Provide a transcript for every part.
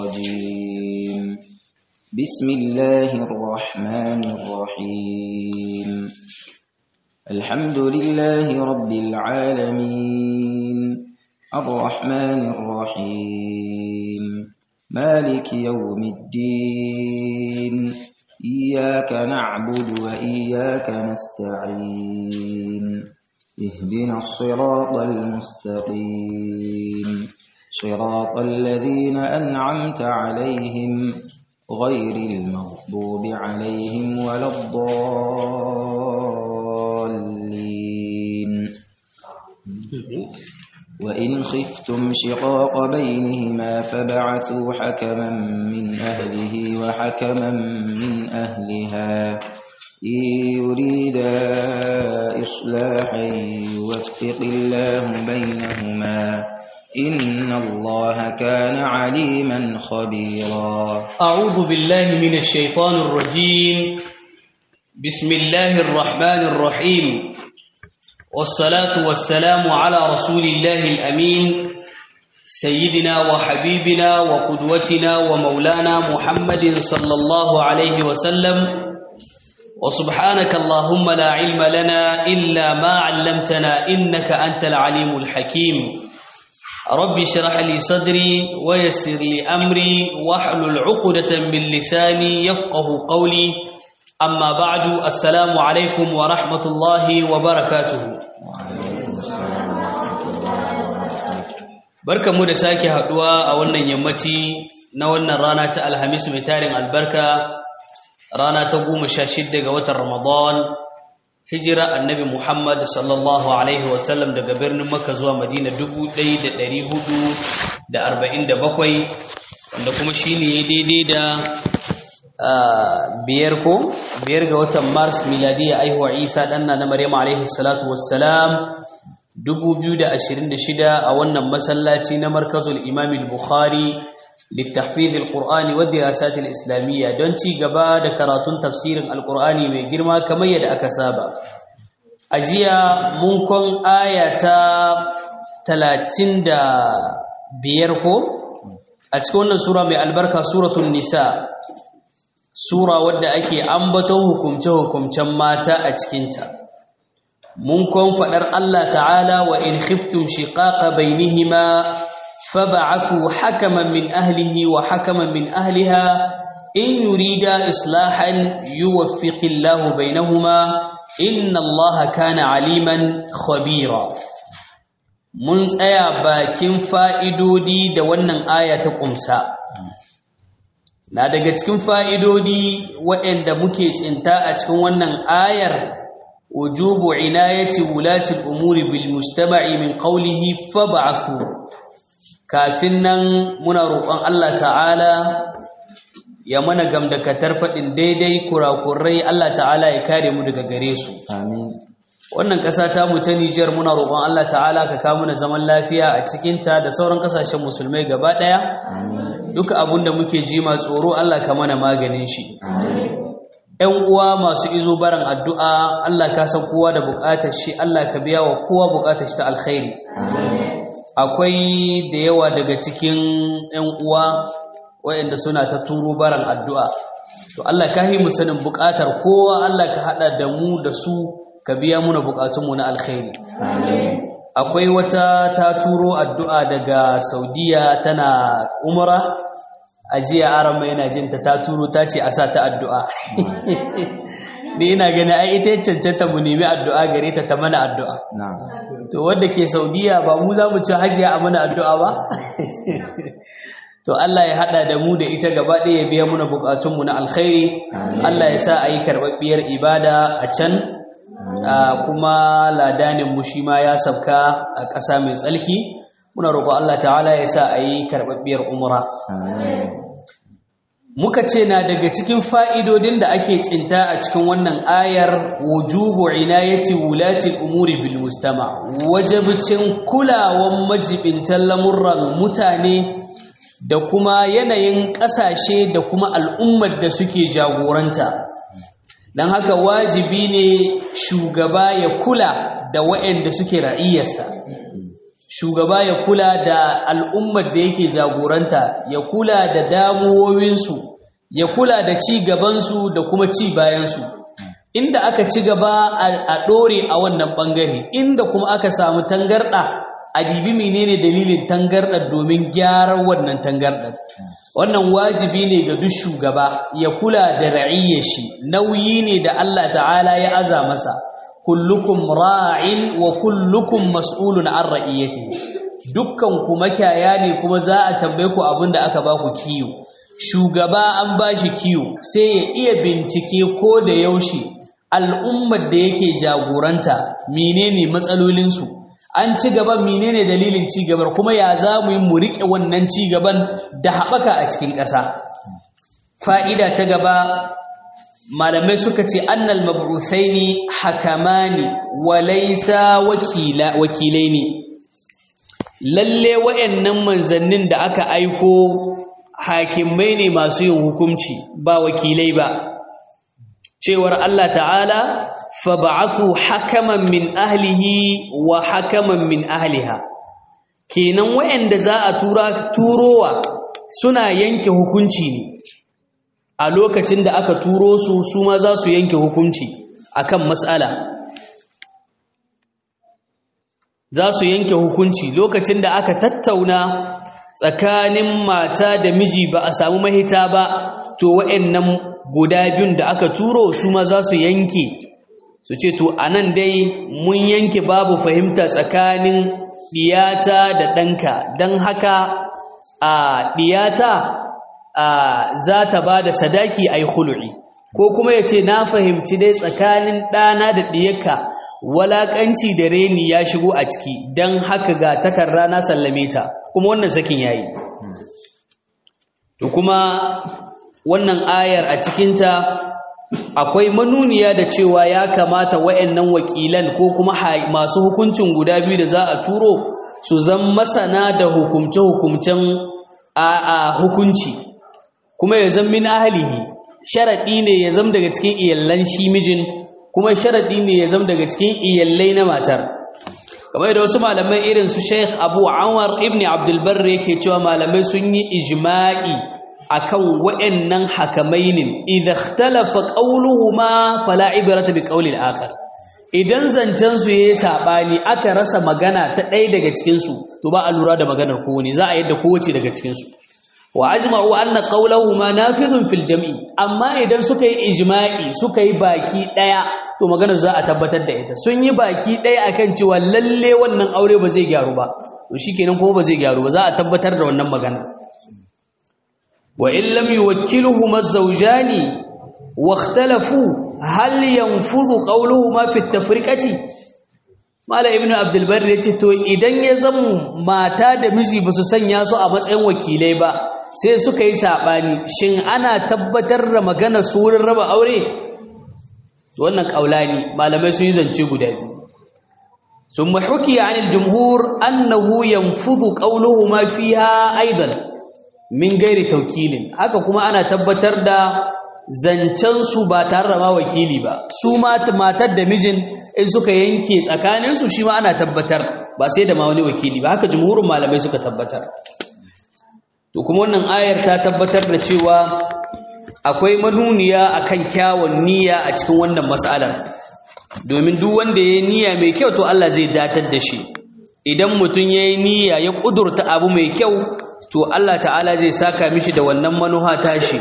الرجيم بسم الله الرحمن الرحيم الحمد لله رب العالمين الرحمن الرحيم مالك يوم الدين إياك نعبد وإياك نستعين اهدنا الصراط المستقيم صراط الذين أنعمت عليهم غير المغضوب عليهم ولا الضالين وإن خفتم شقاق بينهما فبعثوا حكما من أهله وحكما من أهلها إن يريدا إصلاحا يوفق الله بينهما إن الله كان عليما خبيرا أعوذ بالله من الشيطان الرجيم بسم الله الرحمن الرحيم والصلاة والسلام على رسول الله الأمين سيدنا وحبيبنا وقدوتنا ومولانا محمد صلى الله عليه وسلم وسبحانك اللهم لا علم لنا إلا ما علمتنا إنك أنت العليم الحكيم رب اشرح لي صدري ويسر لي أمري واحلل عقدة من لساني يفقه قولي أما بعد السلام عليكم ورحمة الله وبركاته barka mu da sake haduwa a wannan yammaci na wannan rana ta alhamis mai tarin albarka rana ta goma sha shidda ga watan ramadan hijira annabi muhammad sallallahu alaihi wasallam daga birnin makka zuwa madina dubu ɗaya da ɗari hudu da arba'in da bakwai wanda kuma shi ne daidai da biyar ko biyar ga watan mars miladiyya aihuwa isa ɗanna na maryam alaihi salatu wassalam 2026 a wannan masallaci na markazul imam al-bukhari littafid al-qur'ani wa dirasat al-islamiyya don ci gaba da karatun tafsirin al-qur'ani mai girma kamar yadda aka saba ajiya mun kon ayata 35 ko a cikin wannan sura mai albarka suratul nisa sura wadda ake ambaton hukumce-hukumcen mata a cikinta mun kon faɗar Allah ta'ala wa in khiftum shiqaqa bainihima fab'athu hakaman min ahlihi wa hakaman min ahliha in yurida islahan yuwaffiqillahu bainahuma inna Allaha kana aliman khabira mun tsaya bakin fa'idodi da wannan aya ta kumsa na daga cikin fa'idodi waɗanda muke cinta a cikin wannan ayar وجوب عناية ولاة الأمور بالمجتمع من قوله فابعثوا كافنا منا روقان الله تعالى ya mana gamdakatar faɗin daidai kurakurai Allah ta'ala ya kare mu daga gare su amin wannan ƙasa ta mu ta Nijar muna roƙon Allah ta'ala ka kawo mana zaman lafiya a cikin ta da sauran ƙasashen musulmai gaba ɗaya amin duka abin da muke ji ma tsoro Allah ka mana maganin shi amin ‘yan uwa masu izo baran addu'a Allah ka san kowa da buƙatar shi Allah ka biya wa kowa buƙatar shi ta alkhairi akwai da yawa daga cikin ‘yan uwa waɗanda suna ta turo baran addu'a to Allah ka yi mu sanin buƙatar kowa Allah ka haɗa da mu da su ka biya muna buƙatunmu na alkhairi akwai wata ta turo addu'a daga saudiya tana umara a jiya aran mai yana jinta ta turo ta ce a sa ta addu'a ni ina gani ai ita cancanta mu nemi addu'a gare ta ta mana addu'a na'am to wanda ke saudiya ba mu za mu ci hajiya a mana addu'a ba to Allah ya hada da mu da ita gaba ɗaya ya biya muna bukatunmu na alkhairi Allah ya sa a yi karɓaɓɓiyar ibada a can kuma ladanin mu shi ma ya sabka a ƙasa mai tsalki muna roƙo Allah ta'ala ya sa a yi karɓaɓɓiyar umra muka ce na daga cikin fa'idodin da ake tsinta a cikin wannan ayar wujubu inayati wulati umuri bil mustama wajibcin kulawan majibintan lamurran mutane da kuma yanayin ƙasashe da kuma al'ummar da suke jagoranta don haka wajibi ne shugaba ya kula da waɗanda suke ra'iyarsa shugaba ya kula da al'ummar da yake jagoranta ya kula da damuwowinsu ya kula da ci gabansu da kuma ci bayansu inda aka ci gaba a ɗore a wannan ɓangare inda kuma aka samu tangarɗa a dibi menene dalilin tangarɗar domin gyaran wannan tangarɗar wannan wajibi ne ga duk shugaba ya kula da ra'iyyar shi nauyi ne da Allah ta'ala ya aza masa kullukum ra'in wa kullukum mas'ulun an ra'iyatihi dukkan ku makiyaya ne kuma za a tambaye ku abinda aka ba ku kiyo shugaba an ba shi kiyo sai ya iya bincike ko da yaushe al'ummar da yake jagoranta menene matsalolinsu an ci gaban menene dalilin ci gabar kuma ya za mu yi mu riƙe wannan ci gaban da haɓaka a cikin ƙasa fa'ida ta gaba malamai suka ce annal mabrusaini hakamani wa laisa wakilai ne lalle wa'annan manzannin da aka aiko hakimai ne masu yin hukunci ba wakilai ba cewar Allah ta'ala fa ba'athu hakaman min ahlihi wa hakaman min ahliha kenan wa'anda za a tura turowa suna yanke hukunci ne a lokacin da aka turo su su ma za su yanke hukunci akan matsala za su yanke hukunci lokacin da aka tattauna tsakanin mata da miji ba a samu mahita ba to wa'annan guda biyun da aka turo su ma za su yanke su ce to anan dai mun yanke babu fahimta tsakanin diyata da ɗanka don haka a diyata za ta ba da sadaki a yi hulu'i ko kuma ya ce na fahimci dai tsakanin ɗana da ɗiyarka walaƙanci da reni ya shigo a ciki don haka ga takarra na sallame ta kuma wannan sakin ya yi to kuma wannan ayar a cikinta akwai manuniya da cewa ya kamata wa'annan wakilan ko kuma masu hukuncin guda biyu da za a turo su zan masana da hukumce-hukumcen a hukunci kuma ya zan min ahalihi sharaɗi ne ya zam daga cikin iyallan shi mijin kuma sharaɗi ne ya zam daga cikin iyallai na matar kamar da wasu malamai irin su Sheikh Abu Anwar ibn Abdul Barr yake cewa malamai sun yi ijma'i akan wa'annan hakamainin idza ikhtalafa qawluhuma fala ibrata bi qawli al-akhar idan zancen su yayi sabani aka rasa magana ta ɗaya daga cikin su to ba a lura da maganar kowane za a yadda kowace daga cikin su wa ajma'u anna qawluhuma nafidhun fil jam'i amma idan suka yi ijma'i suka yi baki daya to maganar za a tabbatar da ita sun yi baki daya akan cewa lalle wannan aure ba zai gyaru ba to shikenan kuma ba zai gyaru ba za a tabbatar da wannan magana wa in lam yuwakkiluhuma az-zawjani wa ikhtalafu hal yanfudhu qawluhuma fi at-tafriqati mala ibnu abdul barr yace to idan ya zama mata da miji ba su sanya su a matsayin wakilai ba sai suka yi saɓani shin ana tabbatar da maganar su wurin raba aure wannan ƙaulani malamai sun yi zance guda biyu sun mahuki a anil jumhur annahu yanfudu qawluhu ma fiha aidan min gairi taukilin haka kuma ana tabbatar da zancen su ba tare da ma wakili ba su matar da mijin in suka yanke tsakaninsu shi ma ana tabbatar ba sai da ma wani wakili ba haka jumhurin malamai suka tabbatar to kuma wannan ayar ta tabbatar da cewa akwai manuniya akan kyawun niyya a cikin wannan mas'alar domin duk wanda yayi niyya mai kyau to Allah zai datar da shi idan mutum yayi niyya ya kudurta abu mai kyau to Allah ta'ala zai saka mishi da wannan manuha tashi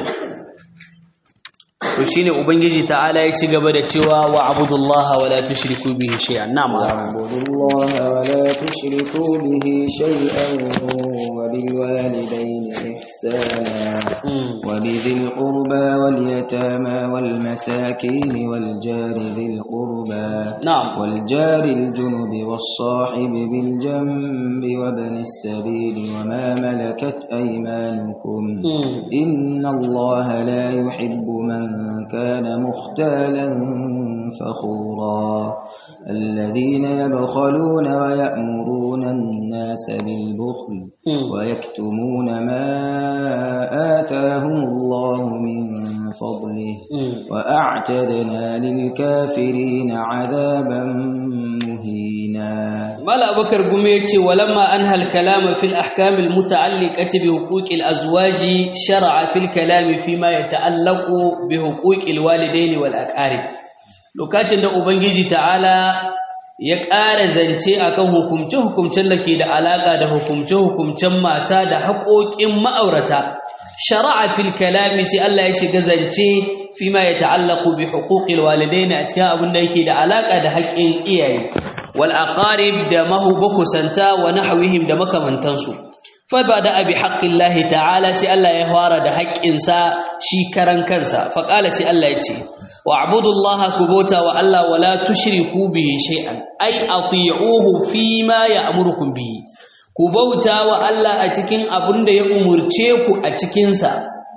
to shine ubangiji ta'ala ya ci gaba da cewa wa abudullaha wala tushriku bihi shay'an na'am wa'budullaha wala tushriku bihi shay'an wa bil walidayni ihsana wa bidhil qurba wal yatama wal masakin wal jari dhil qurba na'am wal jari al junubi was sahibi bil janbi wa ibn as-sabil wa ma malakat aymanukum inna allaha la yuhibbu man كان مختالا فخورا الذين يبخلون ويأمرون الناس بالبخل ويكتمون ما آتاهم الله من فضله وأعتدنا للكافرين عذابا مهينا mala abakar gume yace walamma anha al-kalam fi al-ahkam al-muta'alliqati bi huquq al-azwaj shar'a fi al-kalam fi ma yata'allaqu bi huquq al-walidayn wal aqarib lokacin da ubangiji ta'ala ya ƙara zance akan hukumce-hukumcen da ke da alaƙa da hukumce-hukumcen mata da haƙoƙin ma'aurata shara'a fil kalami sai Allah ya shiga zance fi ma ya ta'allaku bi huquqil walidaini a cikin abin da yake da alaƙa da haƙƙin iyaye wal aqarib da mahubakusanta wa nahwihim da makamantansu fa bada abi haqqillahi ta'ala sai Allah ya fara da haƙƙinsa shi karan kansa fa qala sai Allah ya ce واعبدوا الله كبوتا وألا ولا تشركوا به شيئا أي أطيعوه فيما يأمركم به كبوتا وألا أتكين أبند يأمرتيكو أتكينسا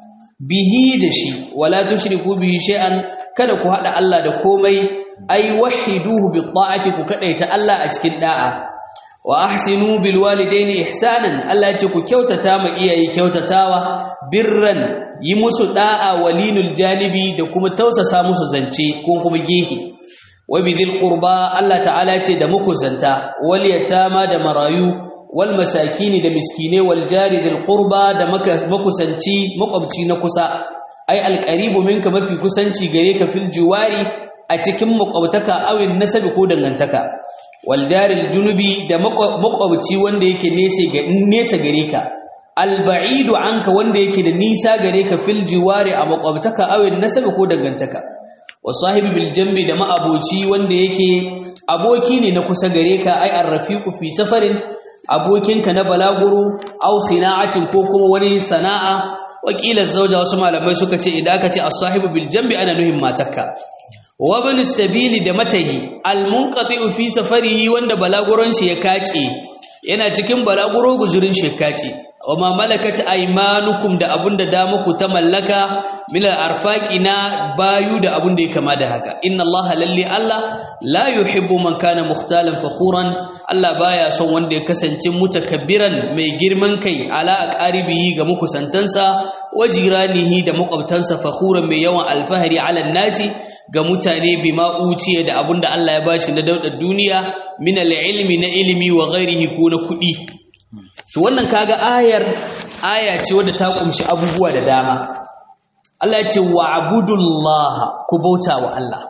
به دشي ولا تشركوا به شيئا kada ku haɗa Allah da komai ai wahiduhu bi ta'ati ku kadaita Allah a cikin da'a wa ahsinu bil walidaini ihsanan Allah ya ce ku kyautata ma iyaye kyautatawa birran yi musu da'a walinul janibi da kuma tausasa musu zance ko kuma gehe wa bidhil qurba Allah ta'ala ce da muku zanta wal yatama da marayu wal masakini da miskine wal jari dhil qurba da makusanci makwabci na kusa ai alqaribu minka mafi kusanci gare ka fil jiwari a cikin makwabtaka awin nasabi ko dangantaka wal jari junubi da makwabci wanda yake nesa gare ka alba'idu anka wanda yake da nisa gare ka fil jiwari a makwabtaka awin nasabi ko dangantaka wasahibi bil jambi da ma'aboci wanda yake aboki ne na kusa gare ka ai arrafiqu fi safarin abokinka na balaguro aw sina'atin ko kuma wani sana'a wakilan zauja wasu malamai suka ce idan aka ce as-sahibu bil jambi ana nuhin matakka wa ibn sabili da matahi al-munqati fi safarihi wanda balaguron shi ya kace yana cikin balaguro guzurin shi ya kace wa ma malakat aymanukum da abunda da muku ta mallaka min al-arfaqi na bayu da abunda ya kama da haka inna allaha lalli allah la yuhibbu man kana mukhtalan fakhuran allah baya son wanda ya kasance mutakabbiran mai girman kai ala aqaribihi ga mukusantansa wa jiranihi da makwabtansa fakhuran mai yawan alfahari ala nasi ga mutane bima uciye da abunda Allah ya bashi na daudar duniya min al-ilmi na ilimi wa ghairihi ko na kudi to wannan kaga ayar aya ce wadda ta kumshi abubuwa da dama Allah ya ce wa'budullaha ku bauta wa Allah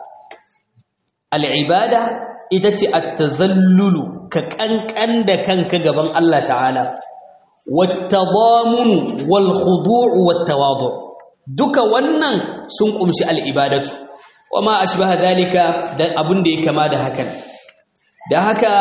al-ibada ita ce at-tazallulu ka kankan da kanka gaban Allah ta'ala wat-tadamunu wal-khudu' wat-tawadu duka wannan sun kumshi al-ibadatu wama ashbaha dalika da abun da ya kama da hakan da haka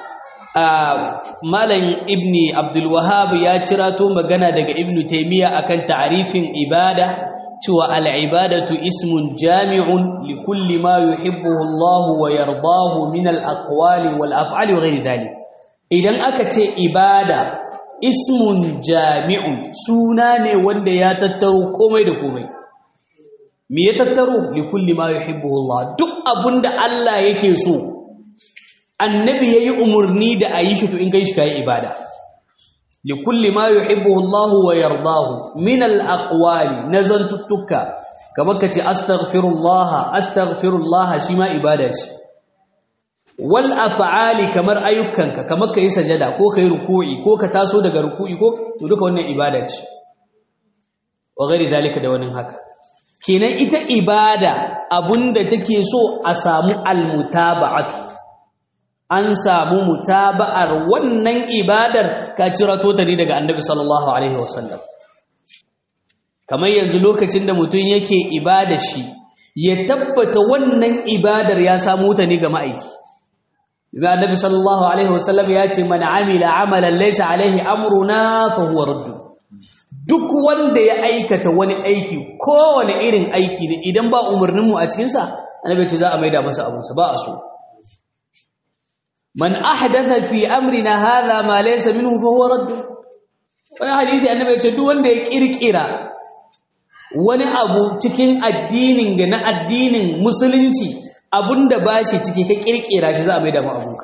malam ibni abdul wahhab ya cirato magana daga ibnu taymiya akan ta'rifin ibada cewa al-ibadatu ismun jami'un li kulli ma yuhibbuhu Allah wa yardahu min al-aqwali wal af'ali wa ghairi dhalik idan aka ce ibada ismun jami'un suna ne wanda ya tattaro komai da komai me ya tattaro li kulli ma yuhibbuhu Allah duk abunda Allah yake so annabi yayi umurni da ayi shi to in kai shi kai ibada li kulli ma yuhibbuhu Allah wa yardahu min al aqwali nazantuttuka kamar kace astaghfirullah astaghfirullah shi ma ibada shi wal af'ali kamar ayyukanka kamar kai sajada ko kai ruku'i ko ka taso daga ruku'i ko to duka wannan ibada ce wa ghairi dalika da wannan haka kenan ita ibada abunda take so a samu almutaba'atu an samu mutaba'ar wannan ibadar ka cirato ta ne daga annabi sallallahu alaihi wasallam kamar yanzu lokacin da mutum yake ibada shi ya tabbata wannan ibadar ya samu ta ne ga ma'aiki Ibi annabi sallallahu alaihi wasallam ya ce man amila amalan laysa alaihi amruna fa huwa raddu duk wanda ya aikata wani aiki kowane irin aiki ne idan ba umarninmu a cikinsa annabi ce za a maida masa abinsa ba a so man ahdatha fi amrina hadha ma laysa minhu fa huwa radd wani hadisi annabi ce duk wanda ya kirkira wani abu cikin addinin ga na addinin musulunci abunda bashi ciki ka kirkira shi za a maida mu abunka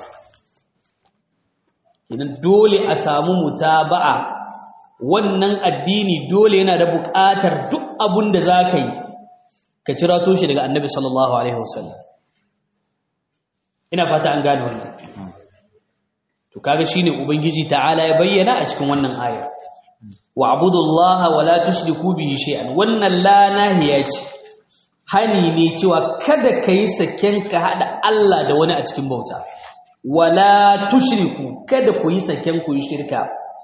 idan dole a samu mutaba'a wannan addini dole yana da buƙatar duk abun da za ka yi ka cira toshe daga annabi sallallahu alaihi wasallam ina fata an gane wannan to kaga shine ubangiji ta'ala ya bayyana a cikin wannan aya wa'budullaha wala tushriku bihi shay'an wannan la nahiya ce hani ne cewa kada kai saken ka hada Allah da wani a cikin bauta wala tushriku kada ku yi saken ku yi shirka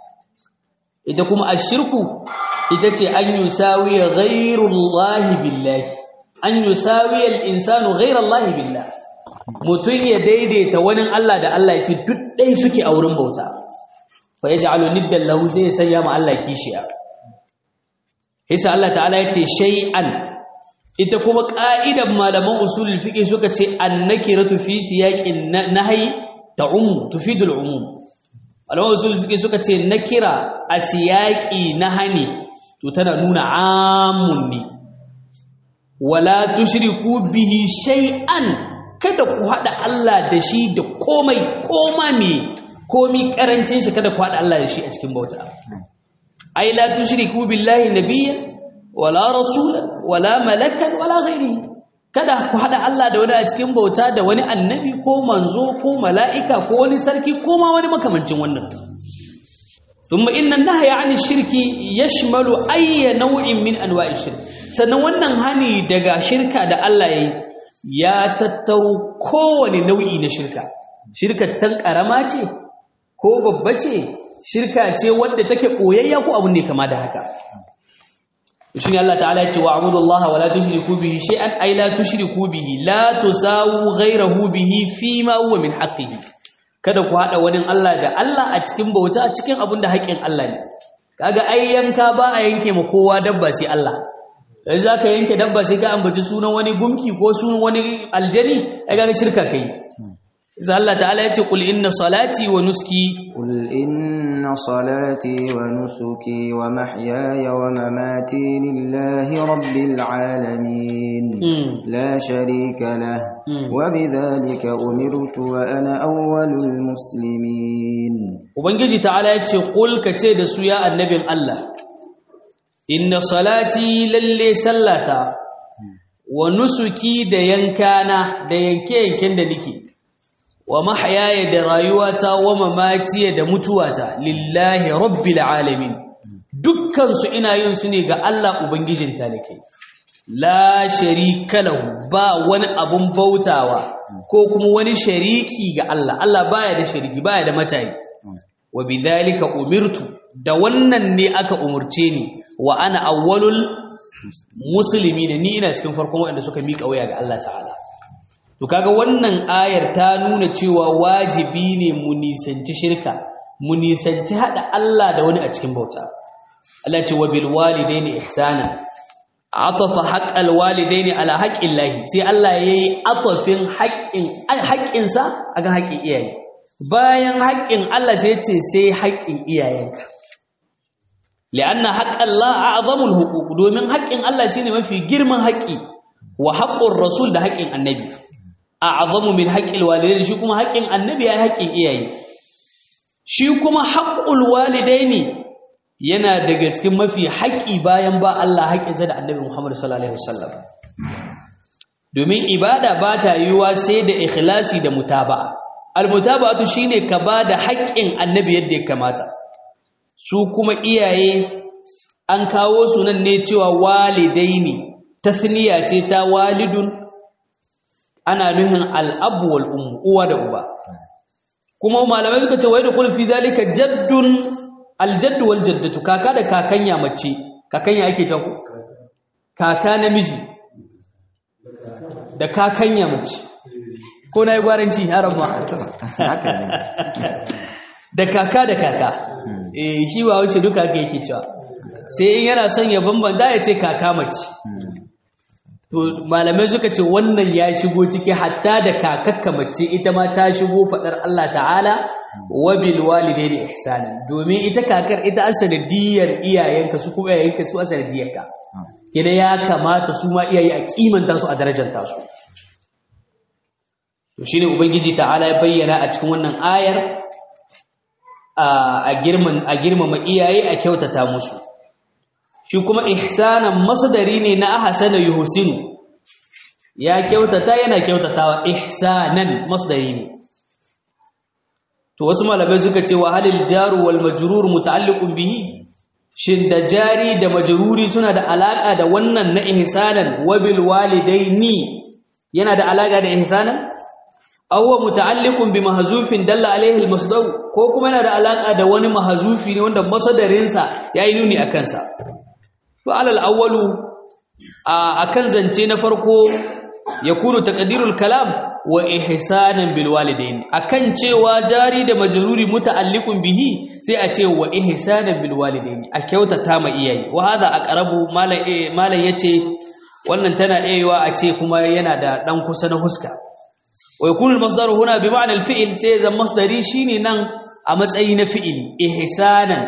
ita kuma ashirku ita ce an yusawiya ghayrullahi billahi an yusawiya al-insanu ghayrallahi billahi mutum ya daidaita wani Allah da Allah ya ce duk ɗai suke a wurin bauta fa ya ja'alu niddan lahu zai sanya ma Allah kishiya hisa Allah ta'ala ya ce shay'an ita kuma ƙa'idan malaman usulul fiqh suka ce annakiratu fi siyaqin nahyi ta'um tufidul umum malaman usulul fiqh suka ce nakira a siyaqi nahani to tana nuna amun ne wala tushriku bihi shay'an kada ku haɗa Allah da shi da komai koma me komi ƙarancin shi kada ku haɗa Allah da shi a cikin bauta ai la tushriku billahi nabiyyan wala rasulan wala malakan wala ghairi kada ku haɗa Allah da wani a cikin bauta da wani annabi ko manzo ko mala'ika ko wani sarki ko ma wani makamancin wannan ثم إن النهي عن الشرك يشمل أي نوع من أنواع الشرك sannan wannan hani daga shirka da Allah yayi ya tattaro kowane nau'i na shirka shirka tan karama ce ko babba ce shirka ce wadda take koyayya ko abin da ya kama da haka shine Allah ta'ala ya ce wa abudullaha wa la tushriku bihi shay'an ay la tushriku bihi la tusawu ghayrahu bihi fi ma huwa min haqqihi kada ku hada wani Allah da Allah a cikin bauta a cikin abin da haƙƙin Allah ne kaga ai yanka ba a yanke ma kowa dabba sai Allah dan zaka yanke dabba sai ka ambaci sunan wani gumki ko sunan wani aljani ai kaga shirka kai sai Allah ta'ala ya ce qul inna salati wa nuski قل إن صلاتي ونسكي ومحياي ومماتي لله رب العالمين Mm. لا شريك له Mm. وبذلك أمرت وأنا أول المسلمين Ubangiji ta'ala ya ce, Ƙul ka ce da su ya annabin Allah, Inna salati lalle sallata, wa nusuki da yankana da yanke-yanken da nike, wa mahayaya da rayuwata wa mamatiya da mutuwata, lillahi rabbil alamin. Dukkansu ina yin su ne ga Allah Ubangijin talikai. La sharika lahu ba wani abun bautawa ko kuma wani shariki ga Allah. Allah baya da shariki, baya da matayi. wa bidhalika umirtu da wannan ne aka umurce ni wa ana awwalul muslimin ni ina cikin farkon waɗanda suka miƙa waya ga Allah ta'ala to kaga wannan ayar ta nuna cewa wajibi ne mu nisanci shirka mu nisanci hada Allah da wani a cikin bauta Allah ya ce wa bil walidaini ihsana atafa haqqal walidaini ala haqqillahi sai Allah yayi atafin haƙƙin haƙƙinsa akan haƙƙin iyaye bayan haƙƙin Allah sai ce sai haƙƙin iyayenka li'anna haqqallah a'zamul huquq domin haƙƙin Allah shine mafi girman haƙƙi wa haqqur rasul da haƙƙin annabi a'zamu min haqqil walidaini shi kuma haƙƙin annabi ya haƙƙin iyaye shi kuma haqqul walidaini yana daga cikin mafi haƙƙi bayan ba Allah haƙƙinsa da annabi Muhammad sallallahu alaihi wasallam domin ibada ba ta yiwuwa sai da ikhlasi da mutaba'a almutaba'atu shine ka bada haƙƙin annabi yadda ya kamata su kuma iyaye an kawo su nan ne cewa walidaini tasniya ce ta walidun ana nuhin al'abu wal ummu uwa da uba kuma malamai suka ce wai da kullu fi zalika jaddun aljaddu wal jaddatu kaka da kakanya mace kakanya ake ta ku kaka namiji da kakanya mace ko na yi gwaranci haram ma haka ne da kaka da kaka eh shi ba wuce duka haka yake cewa sai in yana son ya bambanta ya ce kaka mace to malamai suka ce wannan ya shigo ciki hatta da kakakka mace ita ma ta shigo fadar Allah ta'ala wa bil walidaini ihsana domin ita kakar ita asanadiyar iyayenka su kuma iyayenka su asanadiyarka kina ya kamata su ma iyaye a kimanta su a darajanta su to shine ubangiji ta'ala ya bayyana a cikin wannan ayar a girman a girmama iyaye a kyautata musu shi kuma ihsanan masdari ne na ahsana yuhsinu ya kyautata yana kyautatawa ihsanan masdari ne to wasu malamai suka ce wa halil jaru wal majrur muta'alliqun bihi shin da jari da majruri suna da alaka da wannan na ihsanan wa bil walidaini yana da alaka da ihsanan aw huwa muta'alliqun bi mahzufin dalla alayhi al masdar ko kuma yana da alaka da wani mahzufi ne wanda masdarin sa yayi nuni akan sa to alal awwalu akan zance na farko yakunu taqdirul kalam wa ihsanan bil walidain akan cewa jari da majruri muta'alliqun bihi sai a ce wa ihsanan bil walidain a kyautata ma iyaye wa hada aqrabu malai malai yace wannan tana aiwa a ce kuma yana da dan kusa na huska wa yakunu al masdar huna bi ma'na al fi'l sai zan masdari shine nan a matsayi na fi'ili ihsanan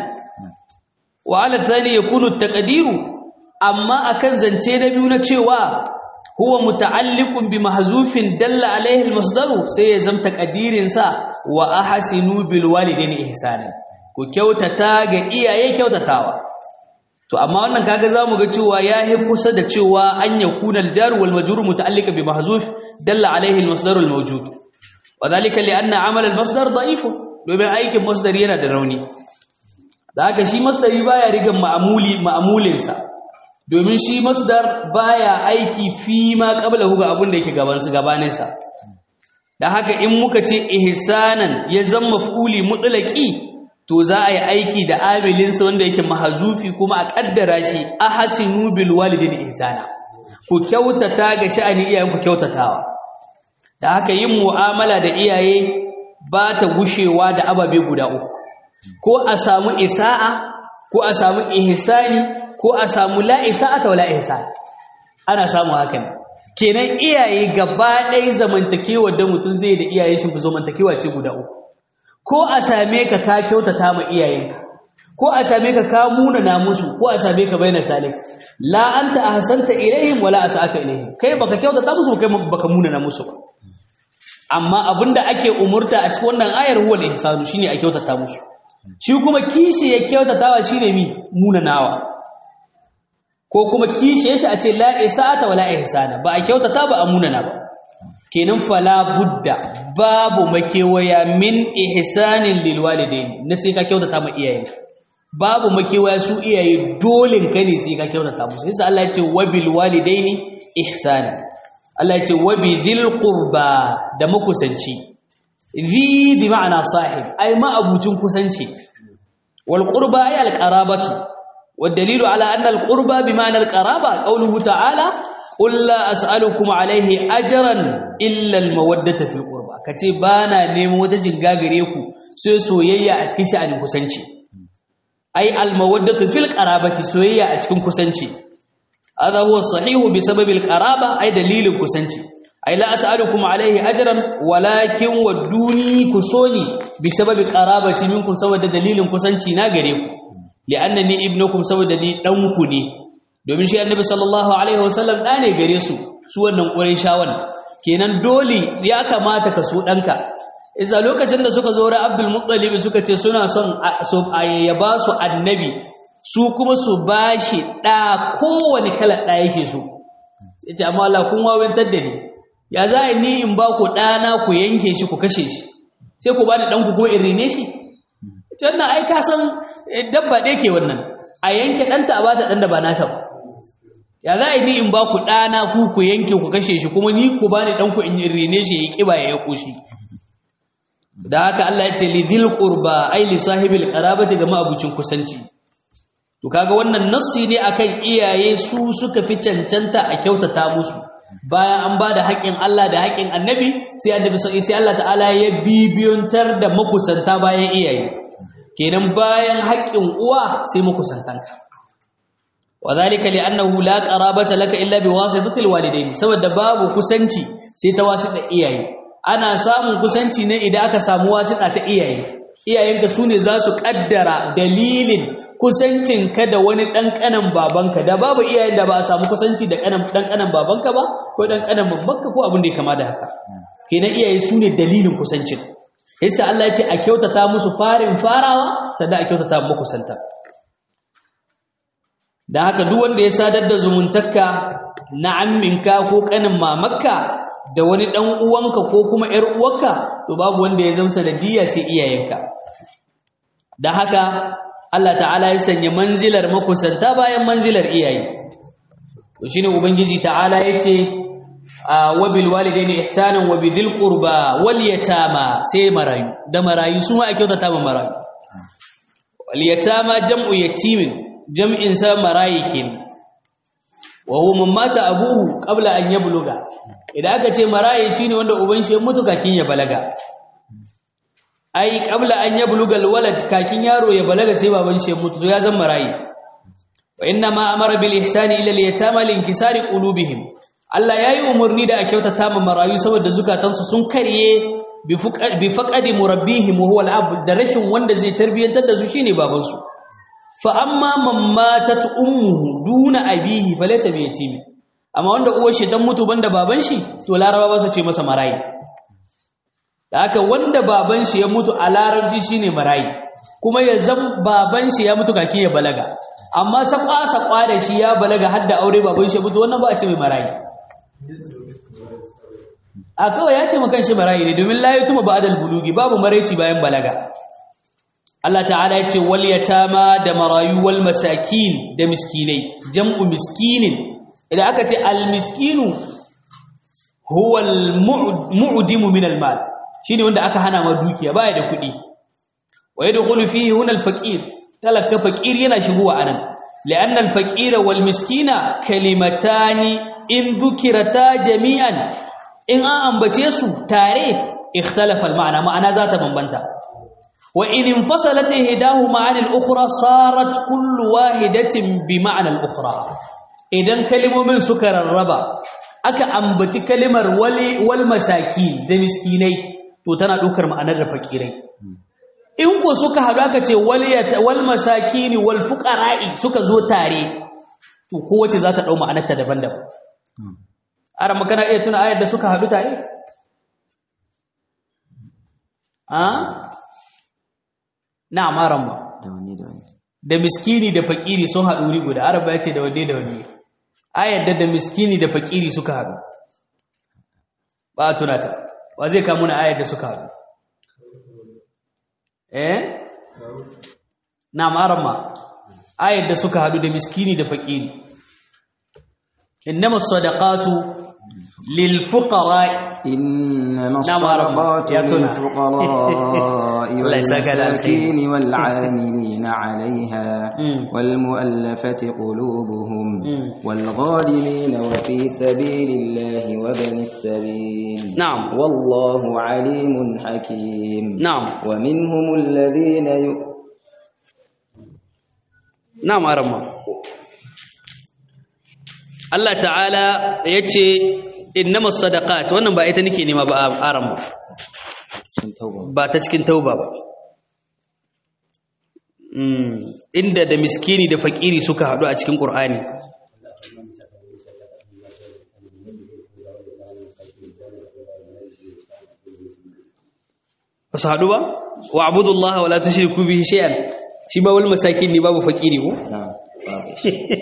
wa ala thani yakunu at taqdiru amma akan zance na biyu na cewa huwa muta'alliqun bi mahzufin dalla alaihi al-masdar sai ya zamta kadirin sa wa ahsinu bil walidaini ihsanan ku kyautata ga iyaye kyautatawa to amma wannan kaga zamu ga cewa yahi kusa da cewa an yakuna al-jar wal majrur muta'alliqan bi mahzuf dalla alaihi al-masdar al-mawjud wadhalika li anna amal al-masdar da'if domin aikin masdar yana da rauni da haka shi masdari baya rigan ma'amuli ma'amulinsa domin shi masdar baya aiki fi ma qablahu ga abin da yake gaban su gabanin sa dan haka in muka ce ihsanan ya zama maf'uli mutlaqi to za a yi aiki da amilin sa wanda yake mahzufi kuma a kaddara shi ahsinu bil walidin ihsana ku kyautata ga sha'ani iyayen ku kyautatawa da haka yin mu'amala da iyaye ba ta gushewa da ababe guda uku ko a samu isa'a ko a samu ihsani ko a samu la'isa'ata wala ihsan ana samu hakan kenan iyaye gaba ɗaya zamantakewa da mutum zai da iyayen shi zamantakewa ce guda uku ko a same ka ka kyautata ma iyayenka ko a same ka ka munana musu ko a same ka baina salik la anta ahsanta ilaihim wala asa'ata ilaihim kai baka kyautata musu kai baka munana musu ba amma abinda ake umurta a cikin wannan ayar huwal ihsanu shine a kyautata musu shi kuma kishi ya kyautatawa shine mi munanawa ko kuma kishe shi a ce la isa'ata wala ihsana ba a kyautata ba a munana ba kenan fala budda babu makewaya min ihsanin lil walidain na sai ka kyautata ma iyaye babu makewaya su iyaye dole ka ne sai ka kyautata musu sai Allah ya ce wabil walidaini ihsana Allah ya ce wabi dhil qurba da makusanci zi bi ma'ana sahib ai ma abucin kusanci wal qurba ay al qarabatu والدليل على أن القربى بمعنى القرابة قوله تعالى قل لا أسألكم عليه أجرا إلا المودة في القربى كتبانا نيمو وتجن غاغريكو سو سويا أتكن شأن كسنشي أي المودة في القرابة سويا أتكن كسنشي هذا هو الصحيح بسبب القرابة أي دليل كسنشي أي لا أسألكم عليه أجرا ولكن ودوني كسوني بسبب قرابة منكم سوى دليل كسنشي ناغريكو li'annani ibnukum saboda ni danku ne domin shi annabi sallallahu alaihi wasallam da ne gare su su wannan qurayshawan kenan dole ya kamata ka so danka idan lokacin da suka zo ra Abdul Muttalib suka ce suna son so ya ba su annabi su kuma su bashi da kowane kalar da yake so sai ce amma Allah kun wawantar da ni ya za ni in ba ku dana ku yanke shi ku kashe shi sai ku bani danku kuma in rene shi wannan ai ka san dabba ɗaya ke wannan a yanke ɗanta a bata ɗan da ba nata ba ya za a yi ni in ba ku ɗana ku ku yanke ku kashe shi kuma ni ku ba ni ɗanku in rene shi ya ƙiba ya yako shi da haka Allah ya ce li dhil qurba ai li sahibil qarabati ga ma'abucin kusanci to kaga wannan nassi ne akan iyaye su suka fi cancanta a kyautata musu bayan an ba da haƙƙin Allah da haƙƙin annabi sai annabi sai Allah ta'ala ya bibiyontar da makusanta bayan iyaye kenan bayan haƙƙin uwa sai makusantanka wadhalika li'annahu la qarabata laka illa biwasitati alwalidayn saboda babu kusanci sai ta wasita iyaye ana samun kusanci ne idan aka samu wasita ta iyaye iyayenka sune za su kaddara dalilin kusancinka da wani dan kanan babanka da babu iyayen da ba a samu kusanci da kanan dan kanan babanka ba ko dan kanan babbanka ko abin da ya kama da haka kenan iyaye sune dalilin kusancin yasa Allah ya ce a kyautata musu farin farawa sannan a kyautata muku santa da haka duk wanda ya sadar da zumuntakka na amminka ko kanin mamakka da wani dan uwanka ko kuma ƴar uwarka to babu wanda ya zamsa da diya sai iyayenka dan haka Allah ta'ala ya sanya manzilar makusanta bayan manzilar iyaye to shine ubangiji ta'ala yace wa bil walidaini ihsanan wa bidhil qurba wal yatama sai marayu da marayu su ma ake kyautata ma marayu wal yatama jam'u yatimin jam'in sa marayi kenan wa huwa man mata abuhu qabla an yabluga idan aka ce marayi shine wanda uban shi ya mutu kakin ya balaga ai qabla an yabluga alwalad kakin yaro ya balaga sai baban shi ya mutu to ya zama marayi wa inna ma amara bil ihsani ila al yatama li inkisari qulubihim Allah yayi umurni da a kyautata ma marayu saboda zukatansu sun karye bi faqadi murabbihim wa huwa al da rashin wanda zai tarbiyantar da su shine baban su fa amma man matat ummuhu duna abihi falaysa bi yatimi amma wanda uwar shi ta mutu banda baban shi to laraba ba su ce masa marayi da haka wanda baban shi ya mutu a larabci shine marayi kuma ya zam baban shi ya mutu kake ya balaga amma sakwa sakwa da shi ya balaga har da aure baban shi ya mutu wannan ba a ce mai marayi a kawai ya ce makan shi marayi ne domin la yutuma ba'dal bulugi babu maraici bayan balaga Allah ta'ala ya ce wal yatama da marayu wal masakin da miskinai jam'u miskinin idan aka ce al miskinu huwa al mu'dimu min al mal shine wanda aka hana ma dukiya baya da kuɗi wa yadkhulu fihi huna al faqir talaka faqir yana shigowa anan li'anna al faqira wal miskina kalimatani in dhukirata jami'an in an ambace su tare ikhtalafa al ma'ana ma'ana za ta bambanta وإن انفصلت إحداهما عن الأخرى صارت كل واحدة بمعنى الأخرى إذن كلمة من سكر الربا أكا أنبت كلمة ولي والمساكين ذا مسكيني تتنا دوكر معنى الفقيري in ko suka haɗu aka ce wal masakini wal fuqara'i suka zo tare to kowace za ta ɗau ma'anarta daban-daban ara makana iya tuna ayar da suka haɗu tare a na amaran ba da wani da wani da miskini da fakiri sun haɗu wuri guda araba ya ce da wanne da wanne ayar da miskini da fakiri suka haɗu ba a tunata ba zai kamu na ayar da suka haɗu eh na amaran ma ayar da suka haɗu da miskini da fakiri innama sadaqatu lil fuqara إنما نعم، الصدقات يا تنا. للفقراء الله يسعدك على الخير. والمساكين والعاملين عليها مم. والمؤلفة قلوبهم مم. والغالمين وفي سبيل الله وابن السبيل نعم. والله عليم حكيم na'am ومنهم الذين يؤ... na'am arama Allah ta'ala yace innamas sadaqat wannan ba ita nake nema ba arama ba ta cikin tauba ba mm inda da miskini da fakiri suka hadu a cikin qur'ani ba su hadu ba wa abudullaha wala tushriku bihi shay'an shi ba wal masakin ne babu fakiri ko نعم واضح.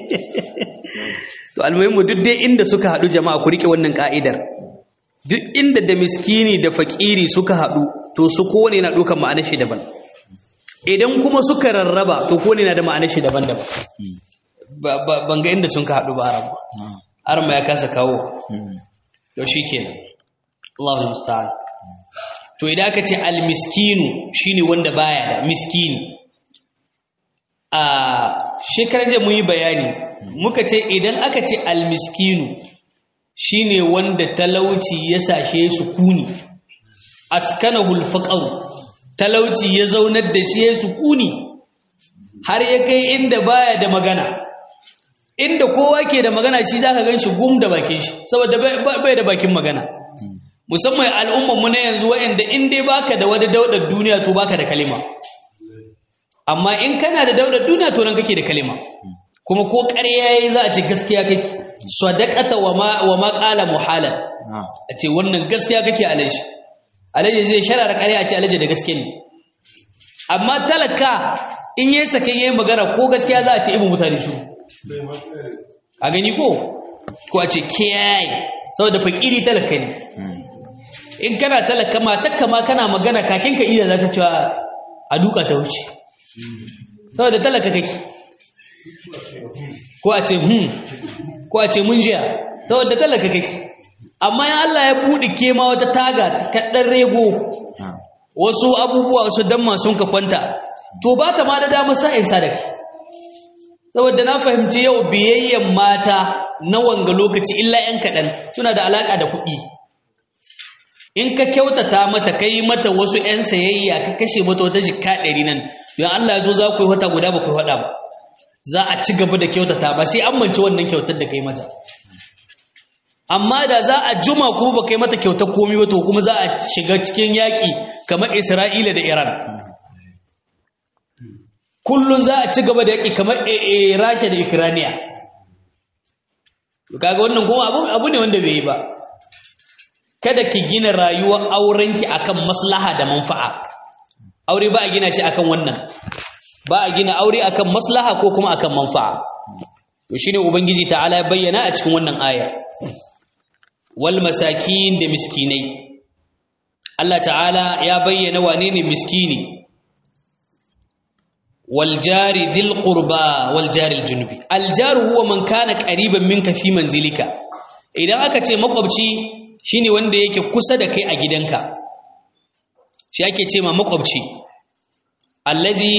to almuhimmu duk dai inda suka haɗu jama'a ku rike wannan ka'idar duk inda da miskini da fakiri suka haɗu to su kowane na ɗaukar ma'anar shi daban idan kuma suka rarraba to kowane na da ma'anar shi daban-daban Ba- ba- ban ga inda sun ka haɗu ba aram نعم aram ya kasa kawo مم. to shikenan Allahu musta'an to idan aka ce al-miskinu shine wanda baya da miskini a shekaran jiya mun yi bayani muka ce idan aka ce al-miskinu shine wanda talauci ya sashe sukuni askanahul faqr talauci ya zaunar da shi ya sukuni har ya kai inda baya da magana inda kowa ke da magana shi zaka ganshi gum da bakin shi saboda bai- bai bai da bakin magana musamman al'ummar mu na yanzu waɗanda in dai baka da wani daudar duniya to baka da kalima amma in kana da daudar duniya to nan kake da kalima kuma ko ƙarya yayi za a ce gaskiya kake sadaqata wa ma wa ma qala muhalan نعم a ce wannan gaskiya kake alaji alaji zai sharara ƙarya a ce alaji da gaske ne amma talaka in yayi sake yayi magana ko gaskiya za a ce ibn mutane shi a gani ko ko a ce kiyaye saboda fakiri talaka ne in kana talaka matakka ma kana magana kakin ka iya za ta cewa a duka ta wuce saboda talaka kake ko a ce hmm ko a ce mun jiya saboda talaka kake amma in Allah ya buɗe ke ma wata taga kaɗan rego wasu abubuwa wasu damma sun ka kwanta to ba ta ma da damar sa'in sadaki saboda na fahimci yau biyayyen mata na wanga lokaci illa 'yan kaɗan suna da alaƙa da kuɗi in ka kyautata mata kai mata wasu 'yan sayayya ka kashe mata wata jikka ɗari nan don Allah ya zo za ku yi wata guda ba ku yi waɗa ba za a ci gaba da kyautata ba sai an manci wannan kyautar da kai mata amma da za a juma kuma ba kai mata kyautar komi ba to kuma za a shiga cikin yaƙi kamar Isra'ila da Iran kullun za a ci gaba da yaƙi kamar Rasha da Ukraine kaga wannan kuma abu ne wanda bai yi ba kada ki gina rayuwar aurenki akan maslaha da manfa'a aure ba a gina shi akan wannan ba a gina aure akan maslaha ko kuma akan manfa'a to shine ubangiji ta'ala ya bayyana a cikin wannan aya wal masakin da miskinai Allah ta'ala ya bayyana wane ne miskini wal jari dhil qurba wal jari al junubi al jaru huwa man kana qariban minka fi manzilika idan aka ce makwabci shine wanda yake kusa da kai a gidanka shi ake ce ma makwabci allazi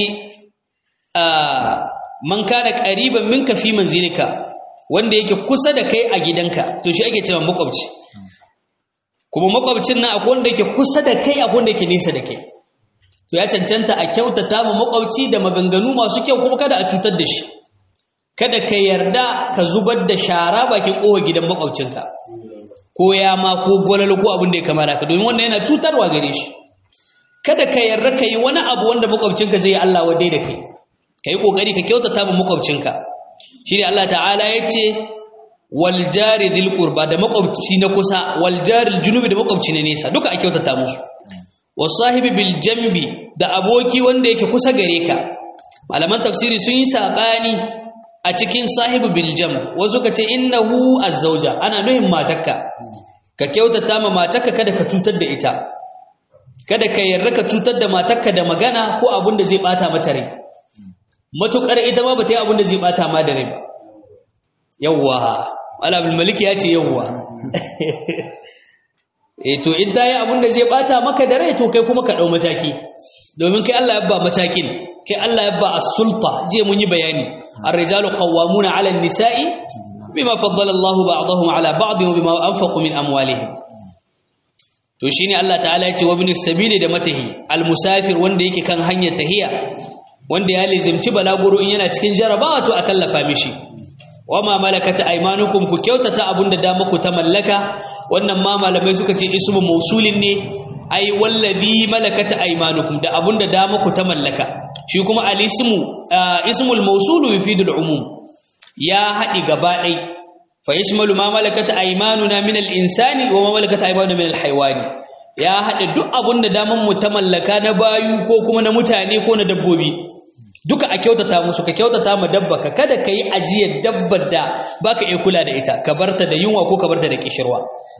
man kana qariban minka fi manzilika wanda yake kusa da kai a gidanka to shi ake cewa makwabci kuma makwabcin nan akwai wanda yake kusa da kai akwai wanda yake nesa da kai to ya cancanta a kyautata ma makwabci da maganganu masu kyau kuma kada a cutar da shi kada ka yarda ka zubar da shara bakin kowa gidan makwabcinka ko ya ma ko gwalalo ko abin da ya kamata ka domin wannan yana cutarwa gare shi kada ka yarda ka yi wani abu wanda makwabcinka zai yi Allah wadai da kai ka yi ƙoƙari ka kyautata ma makwabcinka shi ne Allah ta'ala ya ce wal jari dhil qurba da makwabci na kusa wal jari junubi da makwabci na nesa duka a kyautata musu was sahibi bil jambi da aboki wanda yake kusa gare ka malaman tafsiri sun yi sabani a cikin sahibi bil jamb wasu ka ce innahu azzauja ana nuhin matarka ka kyautata ma matarka kada ka cutar da ita kada ka yarda ka cutar da matarka da magana ko abin da zai bata mata rai matukar ita ma bata yi abin da zai bata ma da rai ba yawwa alabul malik ya ce yawwa eh to in ta yi abin da zai bata maka da rai to kai kuma ka dau mataki domin kai Allah ya ba matakin kai Allah ya ba as-sulta je mun yi bayani ar-rijalu qawwamuna 'ala an-nisa'i bima faddala Allahu ba'dahum 'ala ba'd wa bima anfaqu min amwalihim to shine Allah ta'ala ya ce wa ibn sabili da matahi al-musafir wanda yake kan hanyar tahiya wanda ya lizimci balaguro in yana cikin jarabawa to a tallafa mishi wama malakat aymanukum ku kyautata abunda da muku ta mallaka wannan ma malamai suka ce ismu mausulin ne ai wallazi malakat aymanukum da abunda da muku ta mallaka shi kuma al-ismu ismul mawsulu yufidul umum ya hadi gaba dai fa yashmalu ma malakat aymanuna min al-insani wa ma malakat aymanuna min al-haywani ya hada duk abunda da mu ta mallaka na bayu ko kuma na mutane ko na dabbobi duka a kyautata musu ka kyautata ma dabba ka kada ka yi ajiyar dabbar da baka iya kula da ita ka barta da yunwa ko ka barta da kishirwa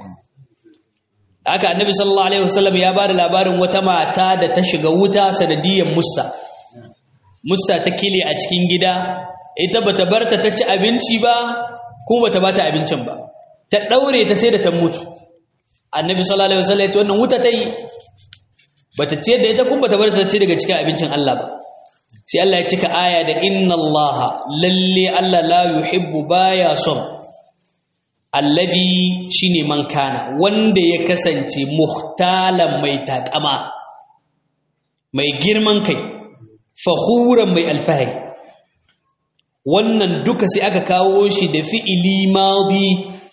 haka annabi sallallahu alaihi wasallam ya bada labarin wata mata da ta shiga wuta sanadiyar mussa mussa ta kile a cikin gida ita bata barta ta ci abinci ba kuma bata bata abincin ba ta daure ta sai da ta mutu annabi sallallahu alaihi wasallam ya ce wannan wuta ta yi bata ciyar da ita kuma bata barta ta ci daga cikin abincin Allah ba sai Allah ya cika aya da inna Allah lalle Allah la yuhibbu baya son alladhi shine man kana wanda ya kasance muhtalan mai takama mai girman kai fakhuran mai alfahari wannan duka sai aka kawo shi da fi'ili madi